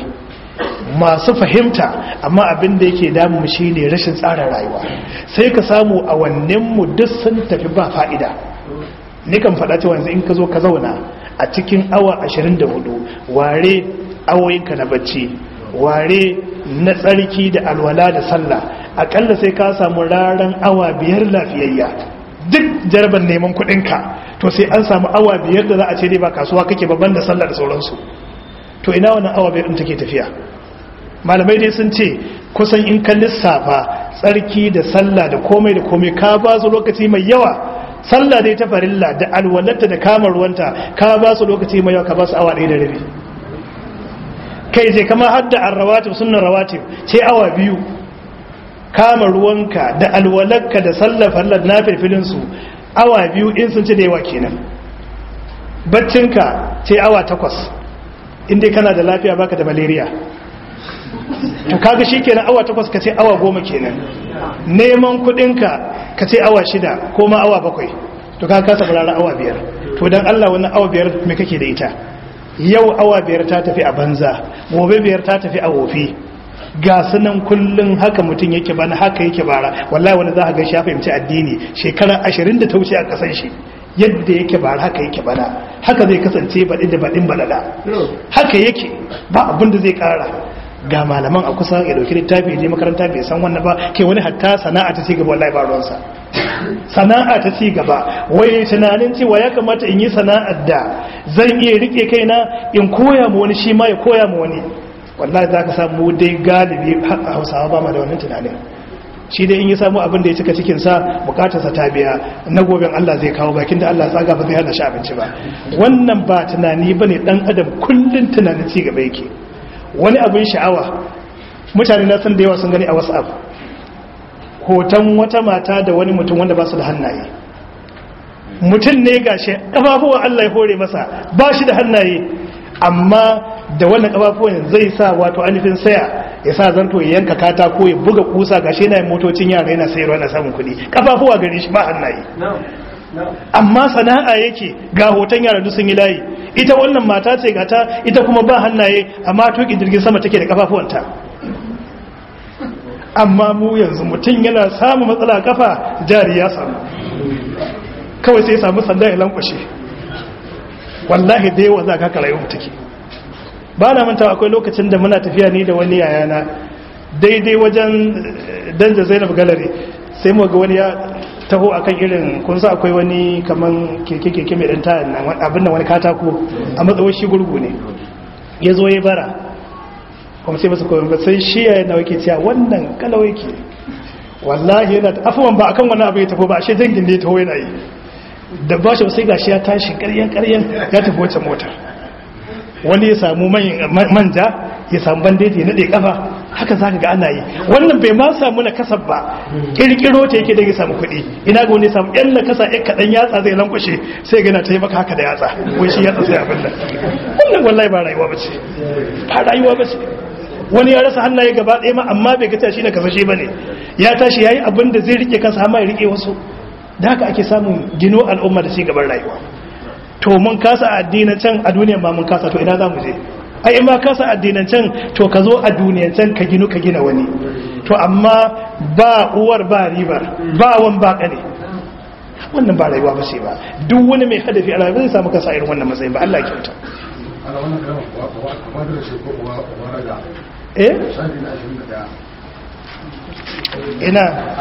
masu fahimta amma abin da yake damu shi ne rashin tsara rayuwa sai ka samu a mu duk sun tafi ba fa'ida ni kan faɗa cewa yanzu in ka zo ka zauna a cikin awa 24 ware awoyinka na bacci ware na tsarki da alwala da sallah akalla sai ka samu raran awa biyar lafiyayya duk jarban neman kuɗinka to sai an samu awa biyar da za a ce dai ba kasuwa kake babban da sallah da sauransu to ina wannan awa biyar ɗin take tafiya malamai dai sun ce kusan in ka lissafa tsarki da sallah da komai da komai ka ba su lokaci mai yawa sallah dai ta farilla da alwalarta da kamar ruwanta ka ba su lokaci mai yawa ka ba su awa ɗaya da rabi kai je kama hadda an rawatib sunan rawatib ce awa biyu kama ruwanka da alwalarka da sallah fallar na filfilinsu awa biyu in sun ci da yawa kenan baccinka ce awa takwas inda kana da lafiya baka da malaria to kaga shikenan awa takwas ka ce awa goma kenan neman kudinka ka ce awa shida ko ma awa bakwai to ka kasa barara awa biyar to dan Allah wannan awa biyar me kake da ita yau awa biyar ta tafi a banza gobe biyar ta tafi a wofi ga sunan kullun haka mutum yake bana haka yake bara wallahi wanda za ka ga shi ya fahimci addini shekara 20 da ta wuce a kasan shi yadda yake bara haka yake bana haka zai kasance baɗi da baɗin balada haka yake ba abin da zai ƙara ga malaman a kusa ya dauki littafi ya je makaranta bai san wannan ba ke wani hatta sana'a ta ci gaba wallahi ba ruwansa sana'a ta ci gaba wai tunanin cewa ya kamata in yi sana'ar da zan iya rike kaina in koya ma wani shi ma ya koya ma wani wallahi za ka samu dai galibi a hausawa ba ma da wannan tunanin shi dai in yi samu abin da ya cika cikinsa bukatarsa ta biya na goben Allah zai kawo bakin da Allah tsaga ba zai hana shi abinci ba wannan ba tunani ba ne dan adam kullum tunanin ci gaba yake wani abin sha'awa mutane na san da yawa sun gani a whatsapp hoton wata mata da wani mutum wanda ba su da hannaye mutum ne gashi kafafuwan Allah ya hore masa ba shi da hannaye amma da wannan kafafuwan zai sa wato anifin saya ya sa zanto ya yanka katako ya buga kusa gashi yana yin motocin yara yana sayarwa na samun kuɗi kafafuwa gare shi ba hannaye amma sana'a yake ga hoton yara duk sun yi layi ita wannan mata ce gata ita kuma ba hannaye amma tuki jirgin sama take da kafafuwanta amma mu yanzu mutum yana samun matsala kafa jari ya samu kawai sai samu sanda ya lankwashe wallahi da yawa za ka kara yau take ba na manta akwai lokacin da muna tafiya ni da wani yayana daidai wajen danja zainab gallery sai mu ga wani ya taho akan irin kun sa akwai wani kaman keke keke mai dan tayan nan abin nan wani katako a matsawar shi gurgu ne ya zo ya bara kuma sai masa koyon ba sai shi ya yana wake cewa wannan kalau yake wallahi yana afuwan ba akan wani abu ya tafi ba ashe dangin ne ya taho yana yi da ba shi sai gashi ya tashi karyan karyan ya tafi wacce mota wani ya samu manja ya samu bandeji ya nade kafa haka zaka ga ana yi wannan bai ma samu na kasab ba kirkiro ta yake da ya samu kuɗi ina ga wani samu yan na kasa yan kaɗan yatsa zai lankwashe sai gana ta yi maka haka da yatsa wai shi yatsa sai abin nan wannan wallahi ba rayuwa ba ce ba rayuwa ba ce wani ya rasa hannaye gaba ɗaya ma amma bai ga shi na kasashe ba ne ya tashi ya yi abin da zai rike kansa amma ya rike wasu da haka ake samun gino al'umma da gaban rayuwa to mun kasa addinin can a duniyan ma mun kasa to ina za mu je ai in ma kasa addinin can to ka zo a duniyan can ka ginu ka gina wani to amma ba uwar ba ribar ba wan ba kane wannan ba rayuwa ba ce ba duk wani mai hadafi a rayuwa zai samu kasa irin wannan matsayin ba Allah ya kyauta eh ina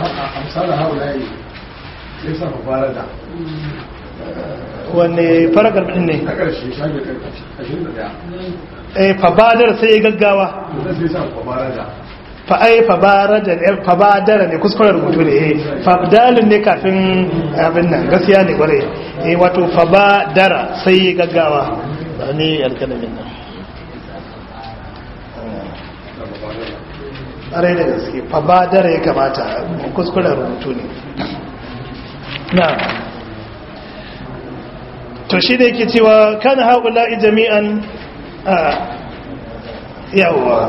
wanne faragar din ne eh fabadar sai ya gaggawa fa ai fabaraja fabadara ne kuskuren rubutu ne eh fabdalin ne kafin abin nan gaskiya ne kware eh wato fabadara sai ya gaggawa ne alkalamin nan ƙarai da gaske fabadara ya kamata kuskuren rubutu ne na to shi da yake cewa kan haƙula'i jami'an yawa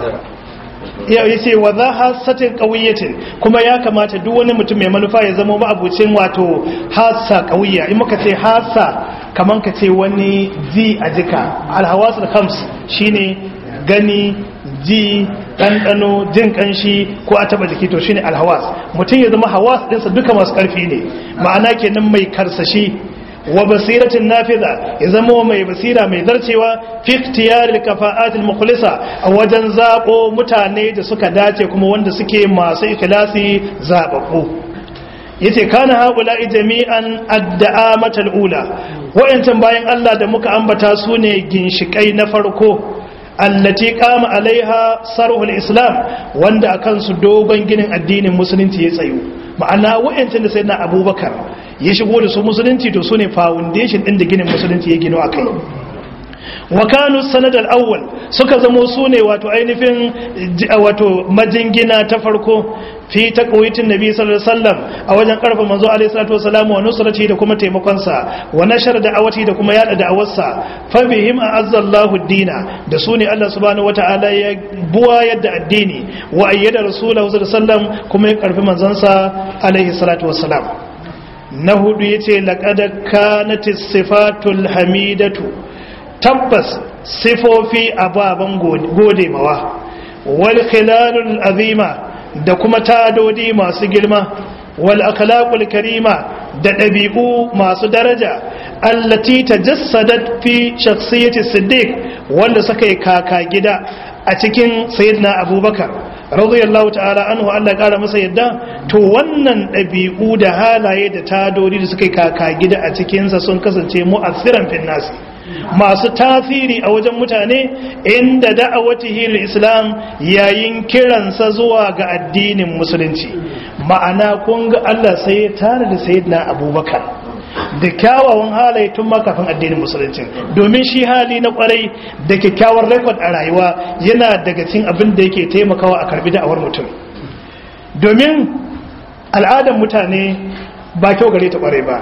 yau ya ce wa za hasatin ƙauyatin kuma ya kamata duk wani mutum mai manufa ya zama ma'abucin wato hasa ƙauya in muka ce hasa kamar ka ce wani ji a jika alhawasul khams shine gani ji ɗanɗano jin ƙanshi ko a taɓa jiki to shine alhawas mutum ya zama hawas ɗinsa duka masu ƙarfi ne ma'ana kenan mai karsashi wa basiratin nafiza ya zama mai basira mai zarcewa fi ikhtiyaril kafa'atil mukhlisa a wajen zabo mutane da suka dace kuma wanda suke masu ikhlasi zababbu yace kana haula'i jami'an adda'amatul ula wayancan bayan Allah da muka ambata su ne ginshikai na farko allati qama alaiha sarhul islam wanda akan su dogon ginin addinin musulunci ya tsayu ma'ana wayancin da sayyidina abubakar ya shigo da su musulunci to sune foundation din da ginin musulunci ya gino akai wa kanu sanad al-awwal suka zamo sune wato ainihin wato majingina ta farko fi taqwitin nabi sallallahu alaihi wasallam a wajen karfa manzo alaihi salatu wasallam wa nusrati da kuma taimakon sa wa nashar da'awati da kuma yada da'awarsa fa bihim azzallahu ad-dina da sune Allah subhanahu wataala ya buwa yadda addini wa ayyada rasulahu sallallahu alaihi wasallam kuma ya karfi manzon sa alaihi salatu wasallam na hudu yace laqad kanatis sifatul hamidatu tabbas sifofi ababen gode mawa wal khilalul azima da kuma tadodi masu girma wal akhlaqul karima da ɗabi'u masu daraja allati tajassadat fi shakhsiyati siddiq wanda suka yi kaka gida a cikin sayyidina abubakar radiyallahu ta'ala anhu Allah ya kara masa yadda to wannan ɗabi'u da halaye da tadodi da suka yi kaka gida a cikinsa sun kasance mu'assiran fin nasi masu tasiri a wajen mutane inda da'awatihi islam yayin kiransa zuwa ga addinin musulunci ma'ana kun ga Allah sai ya tare da sayyidina abubakar da kyawawan halaye tun makafin addinin musulunci domin shi hali na kwarai da kyakkyawar rekod a rayuwa yana daga cikin abin da yake taimakawa a karbi da'awar mutum domin al'adar mutane ba kyau gare ta kwarai ba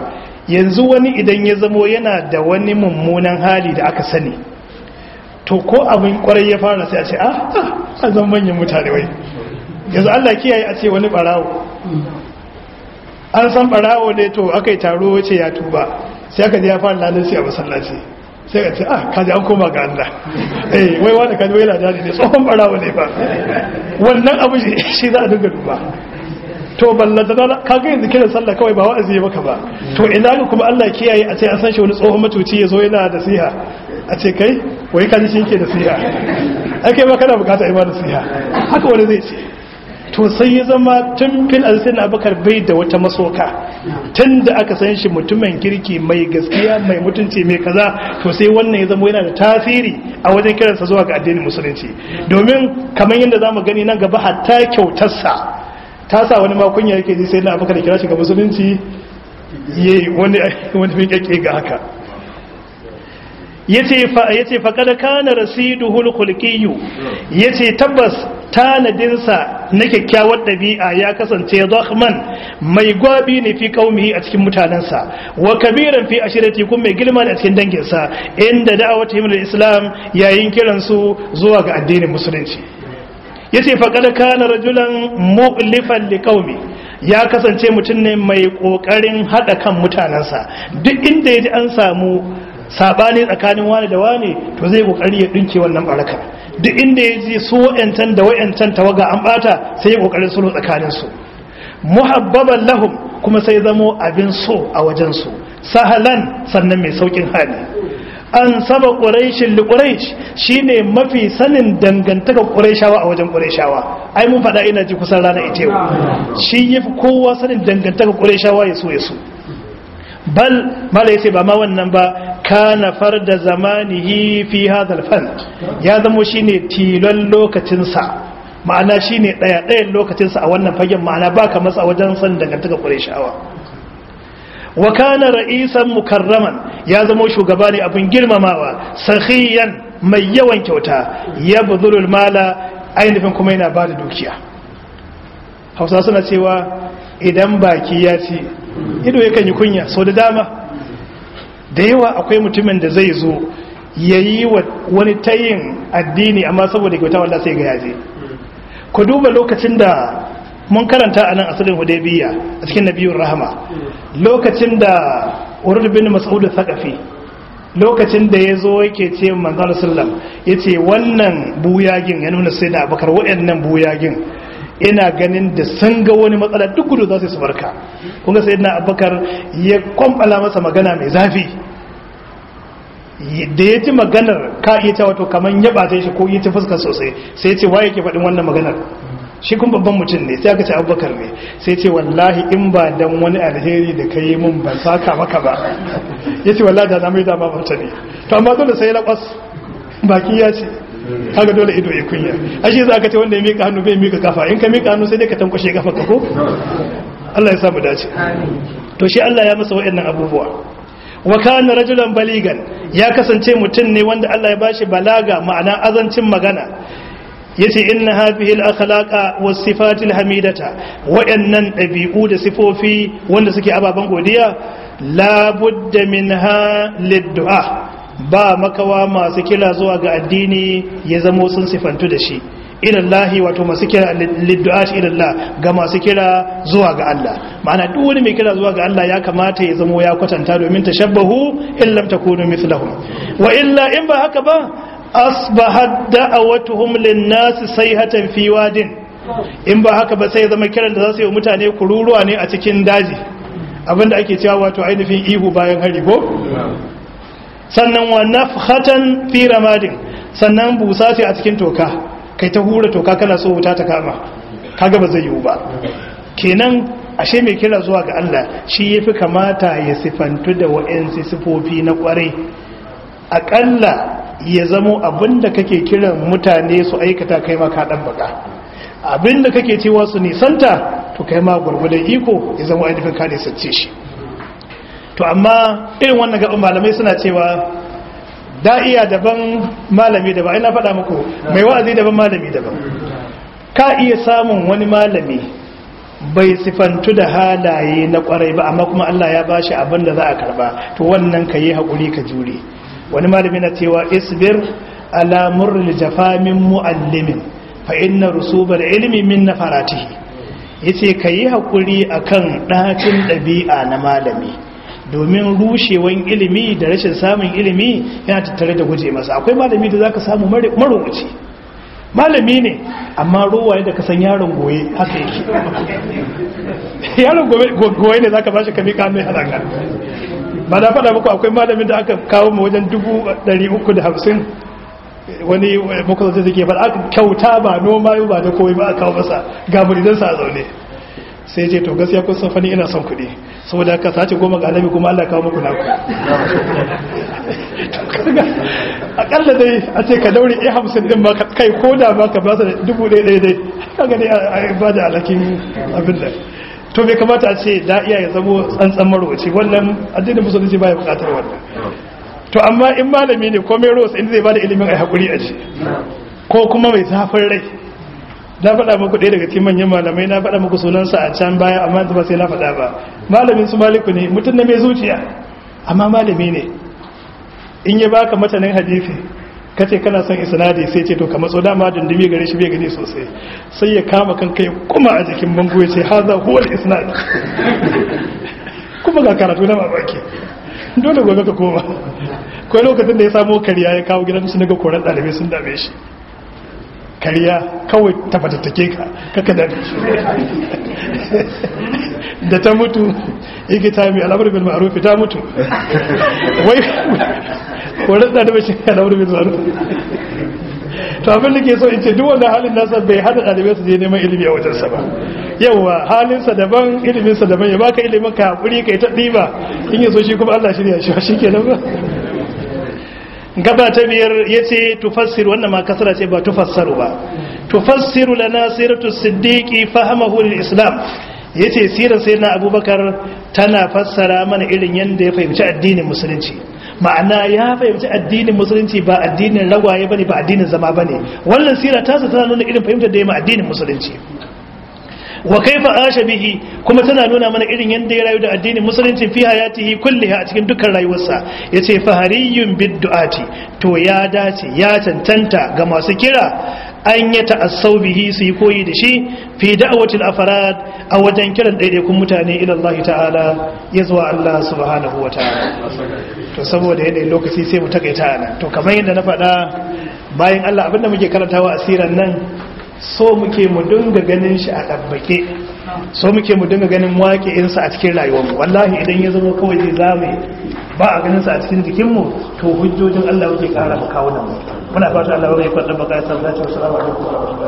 yanzu wani idan ya zamo yana da wani mummunan hali da aka sani to ko abin kwarai ya fara sai a ce ah a zan manyan mutane wai yanzu Allah kiyaye a ce wani barawo an san barawo ne to aka yi taro wace ya tuba sai aka ji ya fara lalinsi a masallaci sai ka ce ah kaji an koma ga Allah eh wai wani kaji wai ladani ne tsohon barawo ne ba wannan abu shi za a dinga duba to ballanta da kaga yanzu kiran sallah kawai ba wa'azi maka ba to ina ga kuma Allah kiyaye a ce an san shi wani tsohon matuci ya zo yana da siha a ce kai wai kaji shi yake da siha ake ba kana bukata ai ba da siha haka wani zai ce to sai ya zama tun fil alsin abakar bai da wata masoka tun da aka san shi mutumin kirki mai gaskiya mai mutunci mai kaza to sai wannan ya zama yana da tasiri a wajen kiransa zuwa ga addinin musulunci domin kamar yadda zamu gani nan gaba hatta kyautarsa ta sa wani makunya yake ji sai na abakar kira shi ga musulunci yayi wani wani miƙaƙe ga haka yace fa yace fa kada kana rasiduhul khulqiyyu yace tabbas tanadinsa na kyakkyawar ɗabi'a ya kasance zakhman mai gwabi ne fi kaumihi a cikin mutanensa wa kabiran fi ashirati kun mai girma ne a cikin danginsa inda da'awata himar islam yayin kiransu zuwa ga addinin musulunci yace fa kada kana rajulan mu'lifan li qaumi ya kasance mutum ne mai kokarin hada kan mutanensa duk inda yaji an samu sabani tsakanin wani da wani to zai kokari ya dinke wannan barakar duk inda ya ji su wa'yancan da wa'yancan tawaga an bata sai ya kokarin sulhu tsakanin su muhabbaban lahum kuma sai zamo abin so a wajen su sahalan sannan mai saukin hali an saba quraishin li quraish shine mafi sanin dangantaka quraishawa a wajen quraishawa ai mun faɗa ina ji kusan rana ita yau shi yafi kowa sanin dangantaka quraishawa ya so ya so bal mala yace ba ma wannan ba kana farda zamanihi fi hadha al ya zamo shine tilon lokacin sa ma'ana shine daya dayan lokacin sa a wannan fagen ma'ana baka masa wajen san dangantaka Qurayshawa wa kana ra'isan mukarraman ya zamo shugaba ne abin girmamawa sakhiyan mai yawan kyauta yabdhulul mala ainihin kuma yana bada dukiya Hausa suna cewa idan baki ya ci ido yakan yi kunya sau da dama da yawa akwai mutumin da zai zo ya yi wani tayin addini amma saboda kyauta wanda sai ga yaje ku duba lokacin da mun karanta a nan asirin hudaybiya a cikin nabiyun rahama lokacin da urud bin mas'ud thaqafi lokacin da ya zo yake ce manzon sallam yace wannan buyagin ya nuna sai da abakar waɗannan buyagin ina ganin da sun ga wani matsala duk gudu za su barka kunga sai na abubakar ya kwamfala masa magana mai zafi da ya ci maganar ka iya cewa to kamar ya bata shi ko ya ci fuskar sosai sai ya ce waye ke faɗin wannan maganar shi kun babban mutum ne sai aka ce abubakar ne sai ce wallahi in ba dan wani alheri da ka yi mun ban saka maka ba ya ce wallahi da na mai dama mata ne to amma dole sai ya laƙwas baki ya ce kaga dole ido ya kunya ashe za ka ce wanda ya mika hannu bai mika kafa in ka mika hannu sai dai ka tankwashe kafa ka ko Allah ya samu dace to shi Allah ya masa waɗannan abubuwa wa kana rajulan baligan ya kasance mutum ne wanda Allah ya bashi balaga ma'ana azancin magana yace inna hadhihi al-akhlaqa was-sifatil hamidata waɗannan ɗabi'u da sifofi wanda suke ababan godiya la budda minha lid-du'a ba makawa masu kira zuwa ga addini ya zamo sun sifantu da shi ilallahi wato masu kira liddu'at ilallah ga masu kira zuwa ga Allah ma'ana duk wani mai kira zuwa ga Allah ya kamata ya zamo ya kwatanta domin tashabbahu in lam takunu mithlahum wa illa in ba haka ba asbahat da'awatuhum lin-nas sayhatan fi wadin in ba haka ba sai zama kiran da za su yi mutane kururuwa ne a cikin daji abinda ake cewa wato ainihin ihu bayan hari ko sannan wa nafhatan fi ramadin sannan busa ce a cikin toka kai ta hura toka kana so wuta ta kama kaga ba zai yiwu ba kenan ashe mai kira zuwa ga Allah shi yafi kamata ya sifantu da wa'ansu sifofi na kwarai akalla ya zamo abinda kake kiran mutane su aikata kai ma ka dan baka abinda kake cewa su nisanta to kai ma gurgudan iko ya zama ainihin ka nisance shi to amma irin wannan gaban malamai suna cewa da'iya daban malami daban ina faɗa muku mai wa'azi daban malami daban ka iya samun wani malami bai sifantu da halaye na kwarai ba amma kuma Allah ya bashi abin da za a karba to wannan ka yi haƙuri ka jure wani malami na cewa isbir ala murril jafamin muallimin fa inna rusubal ilmi min nafaratihi yace ka yi haƙuri akan ɗacin ɗabi'a na malami domin rushewan ilimi da rashin samun ilimi yana tattare da guje masa akwai malami da zaka samu marubuci malami ne amma ruwaye da kasan yaron goye haka yake yaron goye ne zaka bashi kami kame halaka ba na faɗa muku akwai malamin da aka kawo mu wajen dubu ɗari uku da hamsin wani muka zai zai faɗa aka kyauta ba noma ba da kowai ba a kawo masa ga muridansa a zaune sai ce to gaskiya kun san fani ina son kuɗi saboda ka sace goma ga alabi kuma Allah kawo muku naku akalla dai a ce ka daure iya hamsin din ba kai ko da ba ka basa dubu ɗaya ɗaya dai kaga dai a ba da alakin abin da to bai kamata a ce da iya ya zamo tsantsan marwaci wannan addinin musulunci ba ya bukatar wannan to amma in malami ne ko mai rosa inda zai ba da ilimin a haƙuri a ce ko kuma mai zafin rai na faɗa muku ɗaya daga cikin manyan malamai na faɗa muku sunansa a can baya amma ba sai na faɗa ba malamin su maliku ne mutum na mai zuciya amma malami ne in ya baka matanin hadisi kace kana son isnadi sai ce to ka matso dama dundumi gare shi bai gani sosai sai ya kama kan kai kuma a jikin bango ya ce haza huwa isnad kuma ga karatu na mamaki dole gobe ka koma kai lokacin da ya samu kariya ya kawo gidan su naga koran ɗalibai sun dame shi kariya kawai ta fatattake ka kaka da da ta mutu yake ta mai al'amur bil ma'ruf ta mutu wai koran da da shi al'amur bil ma'ruf to abin da ke so in ce duk wannan halin nasa bai hada dalibai su je neman ilimi a wajen sa ba yawa halin sa daban ilimin sa daban ya baka ilimin ka hakuri kai ta diba in yaso shi kuma Allah shirya shi shikenan ba gaba ta biyar ya ce tufassiru wannan ma kasara ce ba tufassaru ba tufassiru lana siratu siddiqi fahamahu lil islam yace sirar sayyidina abubakar tana fassara mana irin yanda ya fahimci addinin musulunci ma'ana ya fahimci addinin musulunci ba addinin ragwaye bane ba addinin zama bane wannan sira ta tana nuna irin fahimtar da ya ma addinin musulunci wa kaifa asha bihi kuma tana nuna mana irin yanda ya rayu da addinin musulunci fi hayatihi kulliha a cikin dukkan rayuwarsa yace fahariyun bid'ati to ya dace ya tantanta ga masu kira an ya ta'assau bihi su yi koyi da shi fi da'awatil afarad a wajen kiran daidaikun mutane ila Allah ta'ala ya zuwa Allah subhanahu wa ta'ala to saboda yanayin lokaci sai mu takaita nan to kamar yadda na faɗa bayan Allah abinda muke karantawa asiran nan so muke mu dinga ganin shi a ɗabbake so muke mu dinga ganin waƙe'insa a cikin rayuwarmu wallahi idan ya zama kawai zai zame ba a ganinsa a cikin jikinmu to hujjojin Allah muke ƙara mu kawo nan muna fata Allah ya kwaɗa baka ya sa zace wasu alaikum